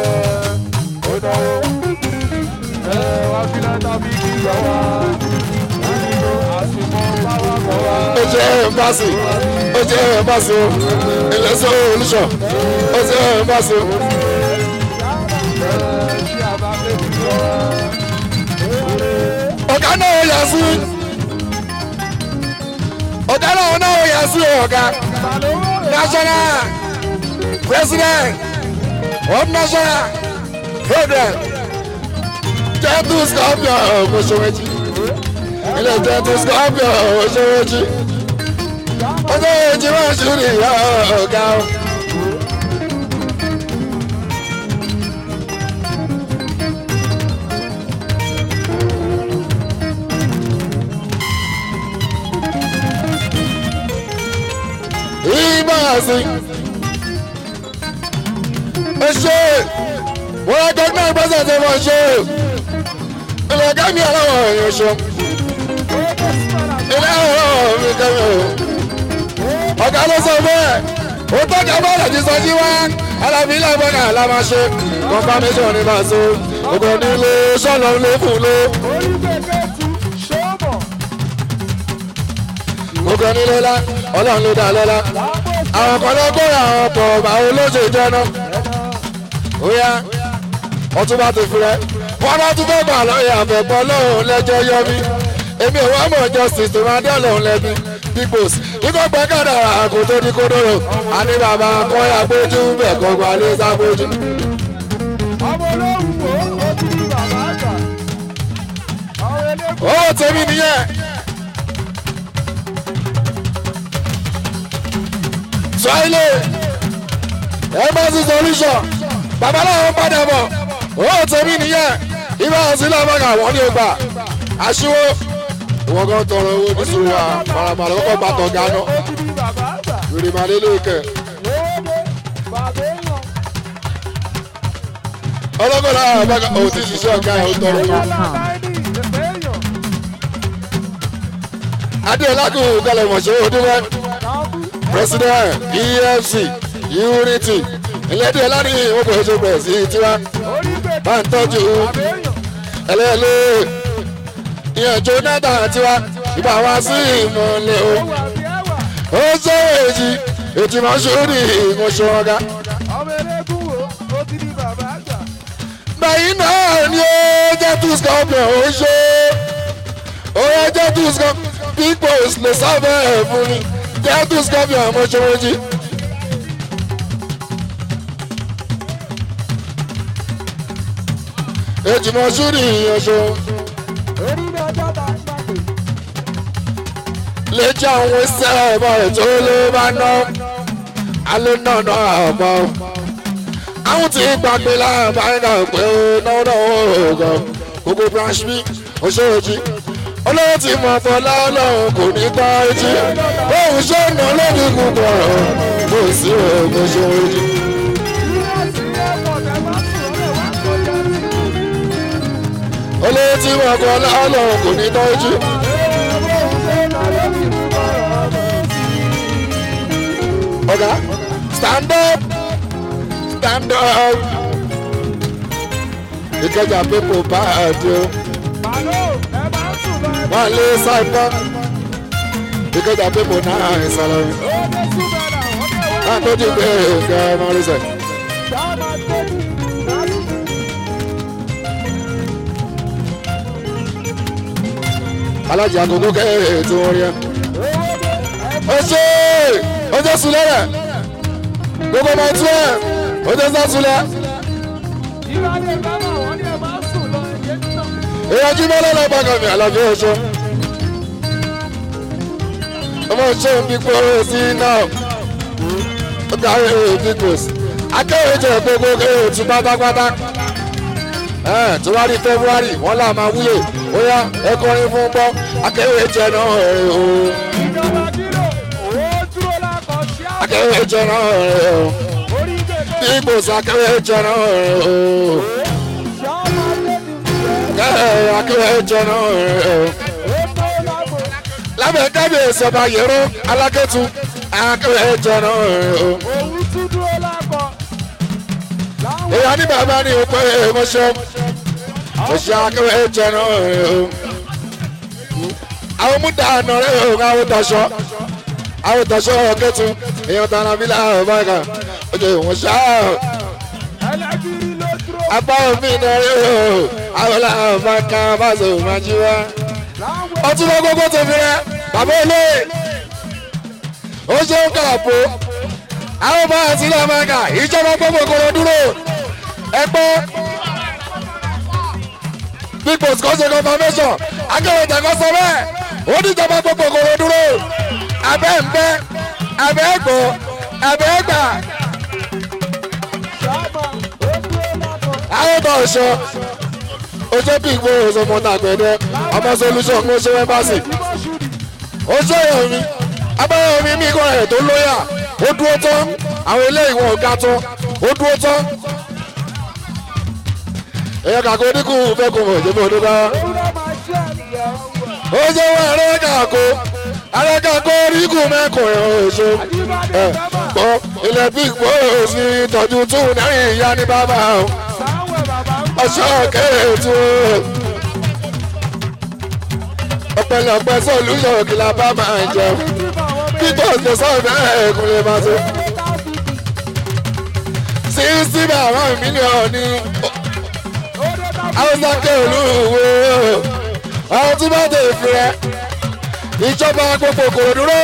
A: ó jẹ́ ẹ̀mbásì ó jẹ́ ẹ̀mbásì o ilẹ̀ sọ olùsọ ó jẹ́ ẹ̀mbásì o. ọ̀gá náà yà sí ọ̀gá náà náà yà sí ọ̀gá national president of national program jẹ́tù scorpion ọ̀ṣọ́wẹ́jì ilé jẹ́tù scorpion ọ̀ṣọ́wẹ́jì ọ̀ṣọ́wẹ́jì máa ń ṣúrì ìyá ọ̀gá o. ìbáàsì ẹ ṣe wọ́n á gbẹ́ náà gbọ́sẹ̀ tó wọ́n ṣe ilẹ̀ kẹ́mi aláwọ̀ èèyàn ṣe ilé ọ̀rọ̀ mi kẹ́mi o ọ̀gá ló sọ bẹ́ẹ̀ ó tọ́jà bọ́ọ̀lù ti sọ sí wá alábí ilé ẹ̀fọ́ náà la máa ṣe confirmation ní bá a so ògbó nílé sọ́nà ló fún ló. gbogbo nílé lá ọlọ́run ló dá lọ́lá àwọn kan ló kóra àwọn ọ̀pọ̀ àwọn olóṣè jẹ́nà ó yá ọtún bá ti fúrẹ́ wọn bá tún fẹ́ gbà lọ́yẹ̀ àfẹ́pọ̀ lọ́hùn lẹ́jọ́ yọ mí èmi ò wá mọ̀ justice tó máa dé ọlọ́run lẹ́bi peoples ikọ̀ pẹ́ kàdà àkó tó ní kódóró àní bàbá kọ́yà gbójú bẹ̀ kọ́ gba lé sábójú.
C: ọmọ olóhùn ó ti di bàbá àgbà àwọn eléko.
A: ó tèmi nìyẹn. sọ́ọ́lẹ̀ embassy solution babaláwo padà bọ̀ ó tèmi nìyẹn ibà sílẹ̀ ọmọkà wọ́n ní ọgbà aṣíwó ìwọ́n kan tọrọ owó ní sùúrù wa faramàlà kọ́kọ́ bá tọ̀ gánà
C: ó ti di bàbá àgbà
A: lórí màlẹ́ lókè
C: lóde bàbá èèyàn
A: ọlọ́gbọ̀n náà àbáka ò tí ṣiṣẹ́ ọ̀gá ẹ̀ ó tọrọ owó.
C: yálà náírà ìfẹ́ èèyàn
A: adéọlá kò gbalẹ̀ mọ̀ṣẹ́ òdúnwẹ́
C: káàbù
A: president efc unity ìlẹ́dẹ̀ ọlá ní ìwọ́n kò ṣe bẹ̀rẹ̀ sí tiwa
C: orí gbèdé
A: bá ń tọ́jú
C: bàbá èèyàn
A: ẹlẹ́lẹ́ ìyẹn jonathan tiwa ìbá wa sí ìmọ̀lẹ̀ o
C: ó wà bí ẹwà
A: ó sọ èjì ìtìmọ̀ ṣòrí ìmọ̀ṣọ́ ọ̀gá.
C: ọmọ eléégún wo ó ti di bàbá àgbà.
A: bẹ́yìn náà ni ó jẹ́ two scorpion ó ṣe ó yẹ jẹ́ two scorpion big boss lè sábẹ́ ẹ̀ fún mi jẹ́ two scorpion ọmọṣẹ́wọ́jì. ìtìmọ̀ ṣòrí ìmọ̀ṣọ́
C: orí ní ọjọ́ ta pàpè.
A: lẹ́jọ́ àwọn iṣẹ́ ọmọ rẹ̀ tó ló bá ná alẹ́ náà náà àmọ́ àwọn tí ń gbàgbé láàbáyé náà pé ó náwó náà ó gan gbogbo branch b oṣooṣi olówó tí mo fọ lọ́lọ́run kò ní gbá etí bóun ṣe ń ná lórí gbogbo ọ̀rọ̀ kò sí òògùn oṣooṣi.
C: Ìrẹsì ẹ̀pọ̀ tẹ bá sùn ó lè wá tó jẹ́ sí.
A: olówó tí mo fọ lọ́lọ́run kò ní gbá etí. ọ̀gá stand up stand up ìkẹjà pépò bá àdé o wọn lé sáìpọ ìkẹjà pépò náà ìsàlẹ̀ wọn tó ti gbé ẹgbẹ́ mọ́rísẹ̀. alájà àkókò kẹ́hìn tí wọ́n rí ẹ. ó ṣe ó jẹ́ sulẹ̀ rẹ̀ gbogbo ọmọ tí ẹ ó jẹ́ sá sulẹ̀. èèyàn jí mọ́lẹ́ lọ́ọ́ bàgàn mi àlàbí ọ̀ṣọ́. ọmọ ṣe ń bí pé sí náà ó darí big boss akẹ́wé jẹ́ gbogbo kéwòn tún pátápátá tó bá rí february wọ́n là máa wúlò ó yá ẹ kọrin fún gbọ́ akẹ́wé jẹ́ náà rẹ̀ o akẹ́wé jẹ́ náà rẹ̀ o big boss akẹ́wé jẹ́ náà rẹ̀ o kẹ́hẹ́ akẹ́wé jẹ́ náà rẹ̀ o lábẹ́ kábíyèsí ọba yẹ̀rọ alákẹ́tù akẹ́wé jẹ́ náà rẹ̀ o èèyàn ní bàbá ní òpè mọ́ṣọ́ mọ́ṣọ́ akẹ́wé jẹ́ náà rẹ̀ o àwọn múdà àná rẹ̀ o àwọn tọ̀ṣọ́ àwọn tọ̀ṣọ́ kẹ́tù èèyàn tàn án bílà ọ̀bá ẹ̀ka ojú ìwọ̀n ṣá apá omi náà rẹ̀ o àwọn làwọn bá ká bá sọ máa jí wá ọtún lọ gbogbo tó fi rẹ bàbá olóyè ó ṣe ń kàpọ̀ àwọn bá àti ilé amẹ́ríkà ìjọba gbogbo kòrò dúró ẹgbẹ́ big boss kò ṣe confirmation akẹ́wé tẹ̀kọ́ sọ bẹ́ẹ̀ ó ní ìjọba gbogbo kòrò dúró abẹ́ ń bẹ́ abẹ́ gbọ́ abẹ́ gbà àwọn bá ọ̀ṣọ́ ó ṣe big boss ọmọ tàgbẹ̀dẹ ọmọ solution kó ṣe wẹ́bàṣì ó ṣe èèyàn mi abẹ́rẹ́ mi mi kọ́ ẹ̀ tó lóyà ó dúró tán àwọn eléyìí wọn ò ga tán ó dúró tán. èèyàn kàkó dínkù fẹ́ kó mọ̀ ìjẹ́bú ọdún dára. ó ṣe wọ́n ẹ̀rẹ́ kàkó ẹ̀rẹ́ kàkó dínkù mẹ́kùn ẹ̀ ò ṣe. ẹ̀ gbọ́ ilẹ̀ big boss ní ìtọ́jú tún náírà ìyá ní bàbá o. ọ̀ṣọ́ kéètù ọ̀pẹ̀lọpẹ̀ solution kìlá bá máa jẹun peter ṣe sọ́ọ̀dọ̀ ẹ̀ẹ́kùn lè máa ṣe. sísí bàbá mílíọ̀nù ní haúsákẹ́ olúwo àwọn tí wọ́n tẹ̀ fi rẹ̀ ìjọba gbogbo kò dúró.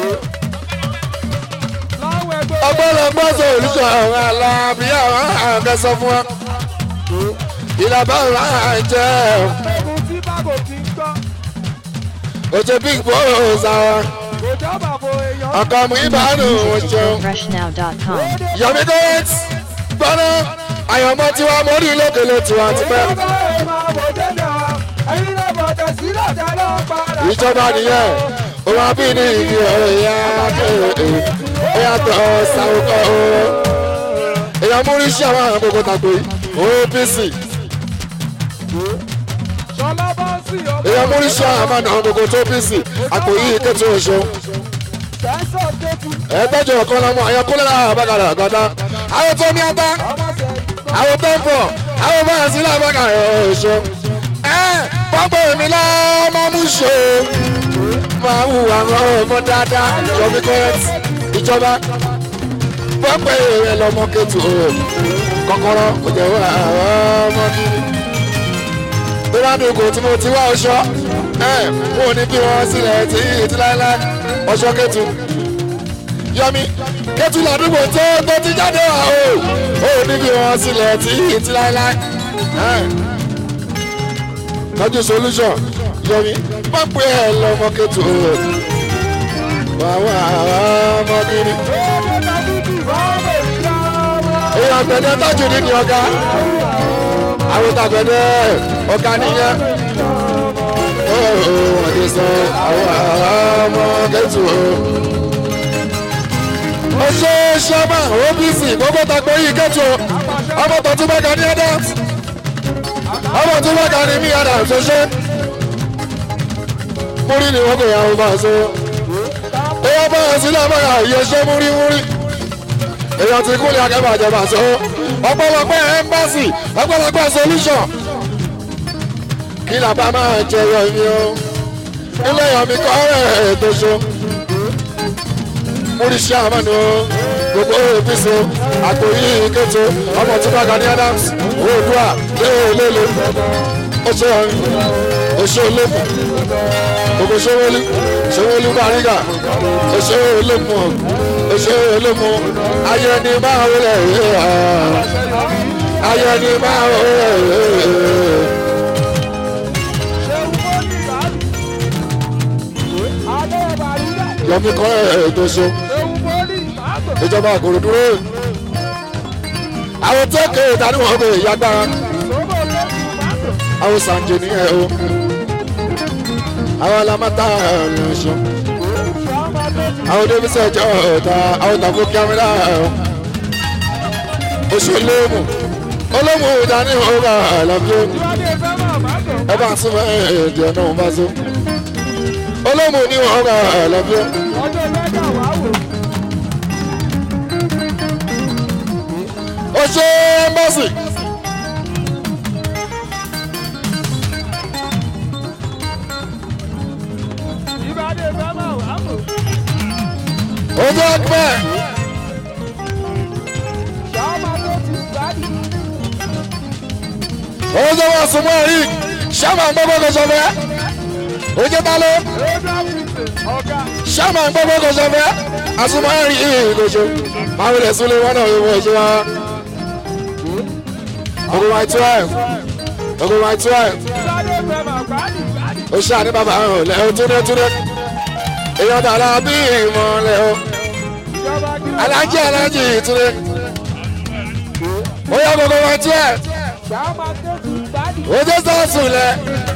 A: ọgbọ́lọgbọ́ sọ olùsọ àwọn aláàbí àwọn àgẹ́sọ fún wa. ìlàbá wa jẹ́ ojú big boss àwọn ọkọ mu ìbánu ṣeun.
B: FreshNow.com.
A: yomi goret gbọ́nà àyànmọ́ tiwa mórí lókèlè tiwa ti pẹ́. ìjọba nìyẹn òun àbí ní ìdí ọ̀rọ̀ ìyá kéèké ó yàtọ̀ sáwùkọ́ o. èèyàn múrí sí àwọn àwọn gbogbo tàgbé OPC. èèyàn múrí sí àwọn àwọn gbogbo tó OPC àpò yìí kẹ́tù ọ̀ṣọ́ ẹgbẹ́jọ kan lọ́mọ àyànkúlẹ̀ náà àbákalẹ̀ àgọ́dá àwọn tó ní ata àwọn tó ń bọ̀ àwọn bá yà sí làbákalẹ̀ ọ̀ṣọ́ ẹ pápá èmi lọ́mọ mú ṣe máa wù àwọn ọmọ dáadáa yọmí kọ́rẹ́tì ìjọba pọ́pẹ́ ẹ lọ́mọ kẹtù o kọ́kọ́rọ́ kò jẹ́ wà ọmọ kiri tó bá dùn kò tí mo ti wá ọṣọ ẹ mo ní bí wọn sílẹ̀ tí ìtí láéláé ọṣọ kẹtù yọmi kẹtù ládùúgbò tó tó ti jáde wá o ó ní bí wọn sílẹ̀ tí ìtí láéláé ẹ tọ́jú solution yọmi pọ́pẹ́ ẹ lọ́mọ kẹtù o wà wà ọmọ kiri èèyàn gbẹdẹ tọ́jú ní ní ọ̀gá àwọn tàgbẹdẹ ọ̀gá nìyẹn ó wọ́n ti sọ àwọn ọmọ kẹtù o. ó ṣe ṣọ́mà opc gbogbo tàgbẹ́ yìí kẹtù o ọmọ tó tún bẹ́ẹ̀ ní adams ọmọ tún bẹ́ẹ̀ ní mí adams ó ṣe. múrí ni wọ́n kò yà wọ́n bá a so. ó wọ́n bá a sílẹ̀ bá a yẹ ṣe múrí múrí èèyàn ti kúlẹ̀ akẹ́bàjẹ́ bá so ọ̀pọ̀lọpọ̀ ẹ́mbásì ọ̀pọ̀lọpọ̀ solution kí làbá máa jẹ yọ mi o ilé yọ mi kọ́ ẹ̀ tó so múrísí àmánu gbogbo apc àtòyí ìkẹtù ọmọ tí bàgà ní adams oòdùà léèléle ó ṣe ọrin ó ṣe olóòmù gbogbo ṣéwélú ṣéwélú bàrígà ó ṣe olóòmù ó ṣe olóòmù ayé ni máa wọlé ayé ni máa wọlé. yọmi kọ́ ẹ̀ tó so ìjọba àkòrò dúró àwọn tẹ́kẹ̀ ìdánimọ̀ kò yàgbára àwọn sànjẹ ní ẹ̀ o àwọn alamata lọ́sọ̀ àwọn débísẹ̀ ẹjọ́ ọ̀tá àwọn tàkó kíámẹ́rà oṣù olóòmù olóòmù ìdánimọ̀ ọba àlàbíyó ẹ bá tún ẹ̀ẹ́dẹ̀ náà bá tó olóòmù ní ọba àlàbíyó. ó ṣe ẹ́mbọ́sì. ojú ọgbẹ́ ojú wọn sùn mọ́ rí sábà ń gbọ́gbọ́ kò sọ fẹ́ ojú ta ló sábà ń gbọ́gbọ́ kò sọ fẹ́ àsùnmọ́ rí ìkòṣe máa ń rẹ̀ súnlé wọn náà yóò ṣe wá. ogun my twelve ogun my twelve ó ṣáà ní bàbá ọ̀hún lẹ́hìn túnde túnde èèyàn tààrà bí ìmọ̀ lẹ́hìn alájí alájí túnde ó yẹ gbogbo my twelve ojú sọ́ọ̀sùn lẹ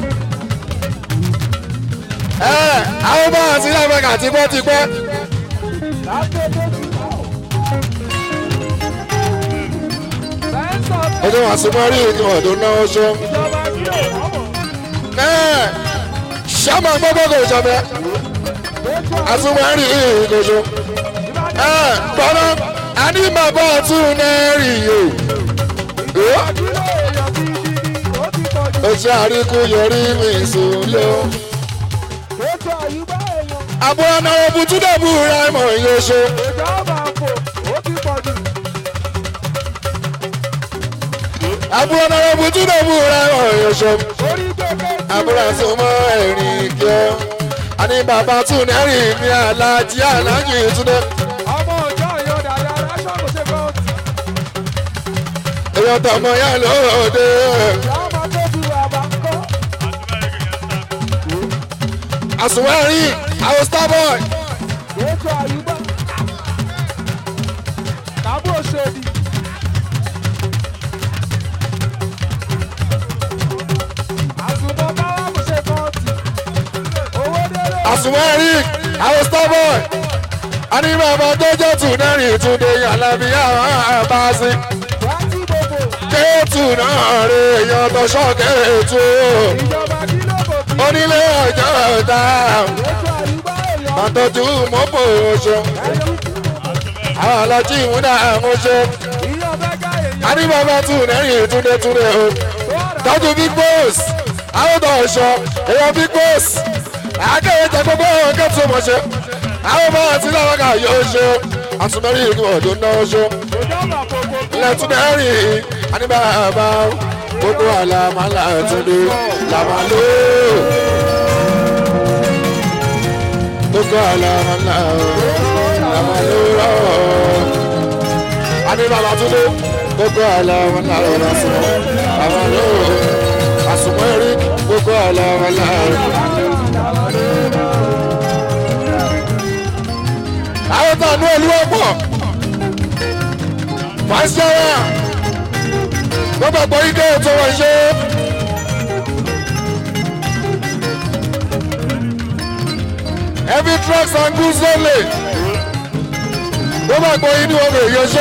A: ẹ àwọn bá àti ilé ẹgbẹ́ kàtí bọ́ ti pẹ́. ọdún àsomọ́rí ni ọ̀dọ́ náà ṣọ. ṣáàmà gbọ́dọ̀ kò ṣọ̀bẹ àsomọ́rí kò ṣọ. gbọ́dọ̀ àní bàbá ọ̀tún náà rí o. ó ṣe àríkú yọrí mi sùn lọ. àbúrò náà bùtúndàbù ra ìmọ̀ yóò ṣe. àbúrò náà bùtúndàbù ra ìmọ̀ yóò ṣe. àbúrò àsomọ́ ẹ̀rìn kí ọ. àní bàbá tún náà rí mi alájí alájí túndé. èèyàn tọmọ yá lóde. àsùnwẹ̀rí àwọn starboy. àsùnwẹ̀rí àwọn starboy. a ní bàbá tó jẹ́ tùnẹ́rì túnde alábí àwọn àbáṣe. kéètù náà rè èèyàn tó ṣọ́ọ̀kẹ́ẹ̀tù. onílé ọjọ́ ọ̀tá àtọ́jú mọ́pọ̀ ọ̀ṣọ́ àwọn alájí ìmúdà àmúṣe adébábá tún lẹ́yìn túndétúndé o tọ́jú big boss àwọn tó ọ̀ṣọ́ èèyàn big boss akéwì tẹ gbogbo ọ̀hún kẹ́tù mọ̀ṣẹ́ àwọn bá àti láwàkà yóò ṣe àtúmẹ́rì ìgbìmọ̀ tó náwó ṣó
C: ìjọba gbogbo
A: lẹ́túnẹ́rì àníbàbà gbogbo àlàmàlà túndé làmàlú. gbogbo àlàmàlà làmàlú rọ̀. àníbàbà túndé gbogbo àlàmàlà làsùnmọ̀ làmàlú. àsùnmọ̀ ẹ̀rí gbogbo àlàmàlà. àwọn tó àánú olúwọ́ pọ̀ fàṣẹwà gbogbo àgbọ̀ ike ètò wọn ṣe. heavy trucks and goods only gbogbo àgbọ̀ yìí ni wọ́n bèrè yọ ṣe.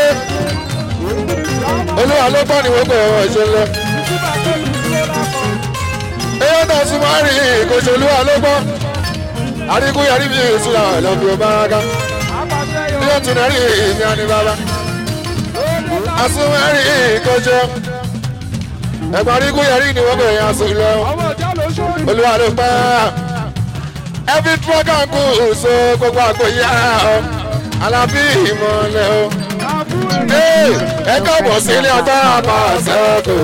A: olúwa ló gbọ́ ni wọ́n bèrè wọ́n ṣe lọ.
C: ìjọba tó ti dúró lápọ̀.
A: eyín náà tún máa ń rìn ìkòṣe olúwa ló gbọ́. àríkú yàrá mi ìṣúra lọ́bì ọba ká.
C: àpàṣẹ yọ.
A: bí ó tún náà rí ìyá ni bàbá. asúnmọ́rì ìkọjọ́ ẹ̀gbọ́n àríkú yàrá ni wọ́n bèrè yàn sùn lọ.
C: ọmọ ìjà ló ṣòro.
A: olúwa ló pa ẹbí trọ́kà kù so gbogbo àgbòyà ọ alábí ìmọ̀lẹ̀ o. Ee, ẹ káàbọ̀ sí ilé ọgbà àmà ṣẹ́kù.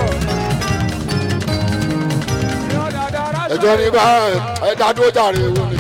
A: ẹjọ́ ní bá ẹja dúró jàre ewu ni.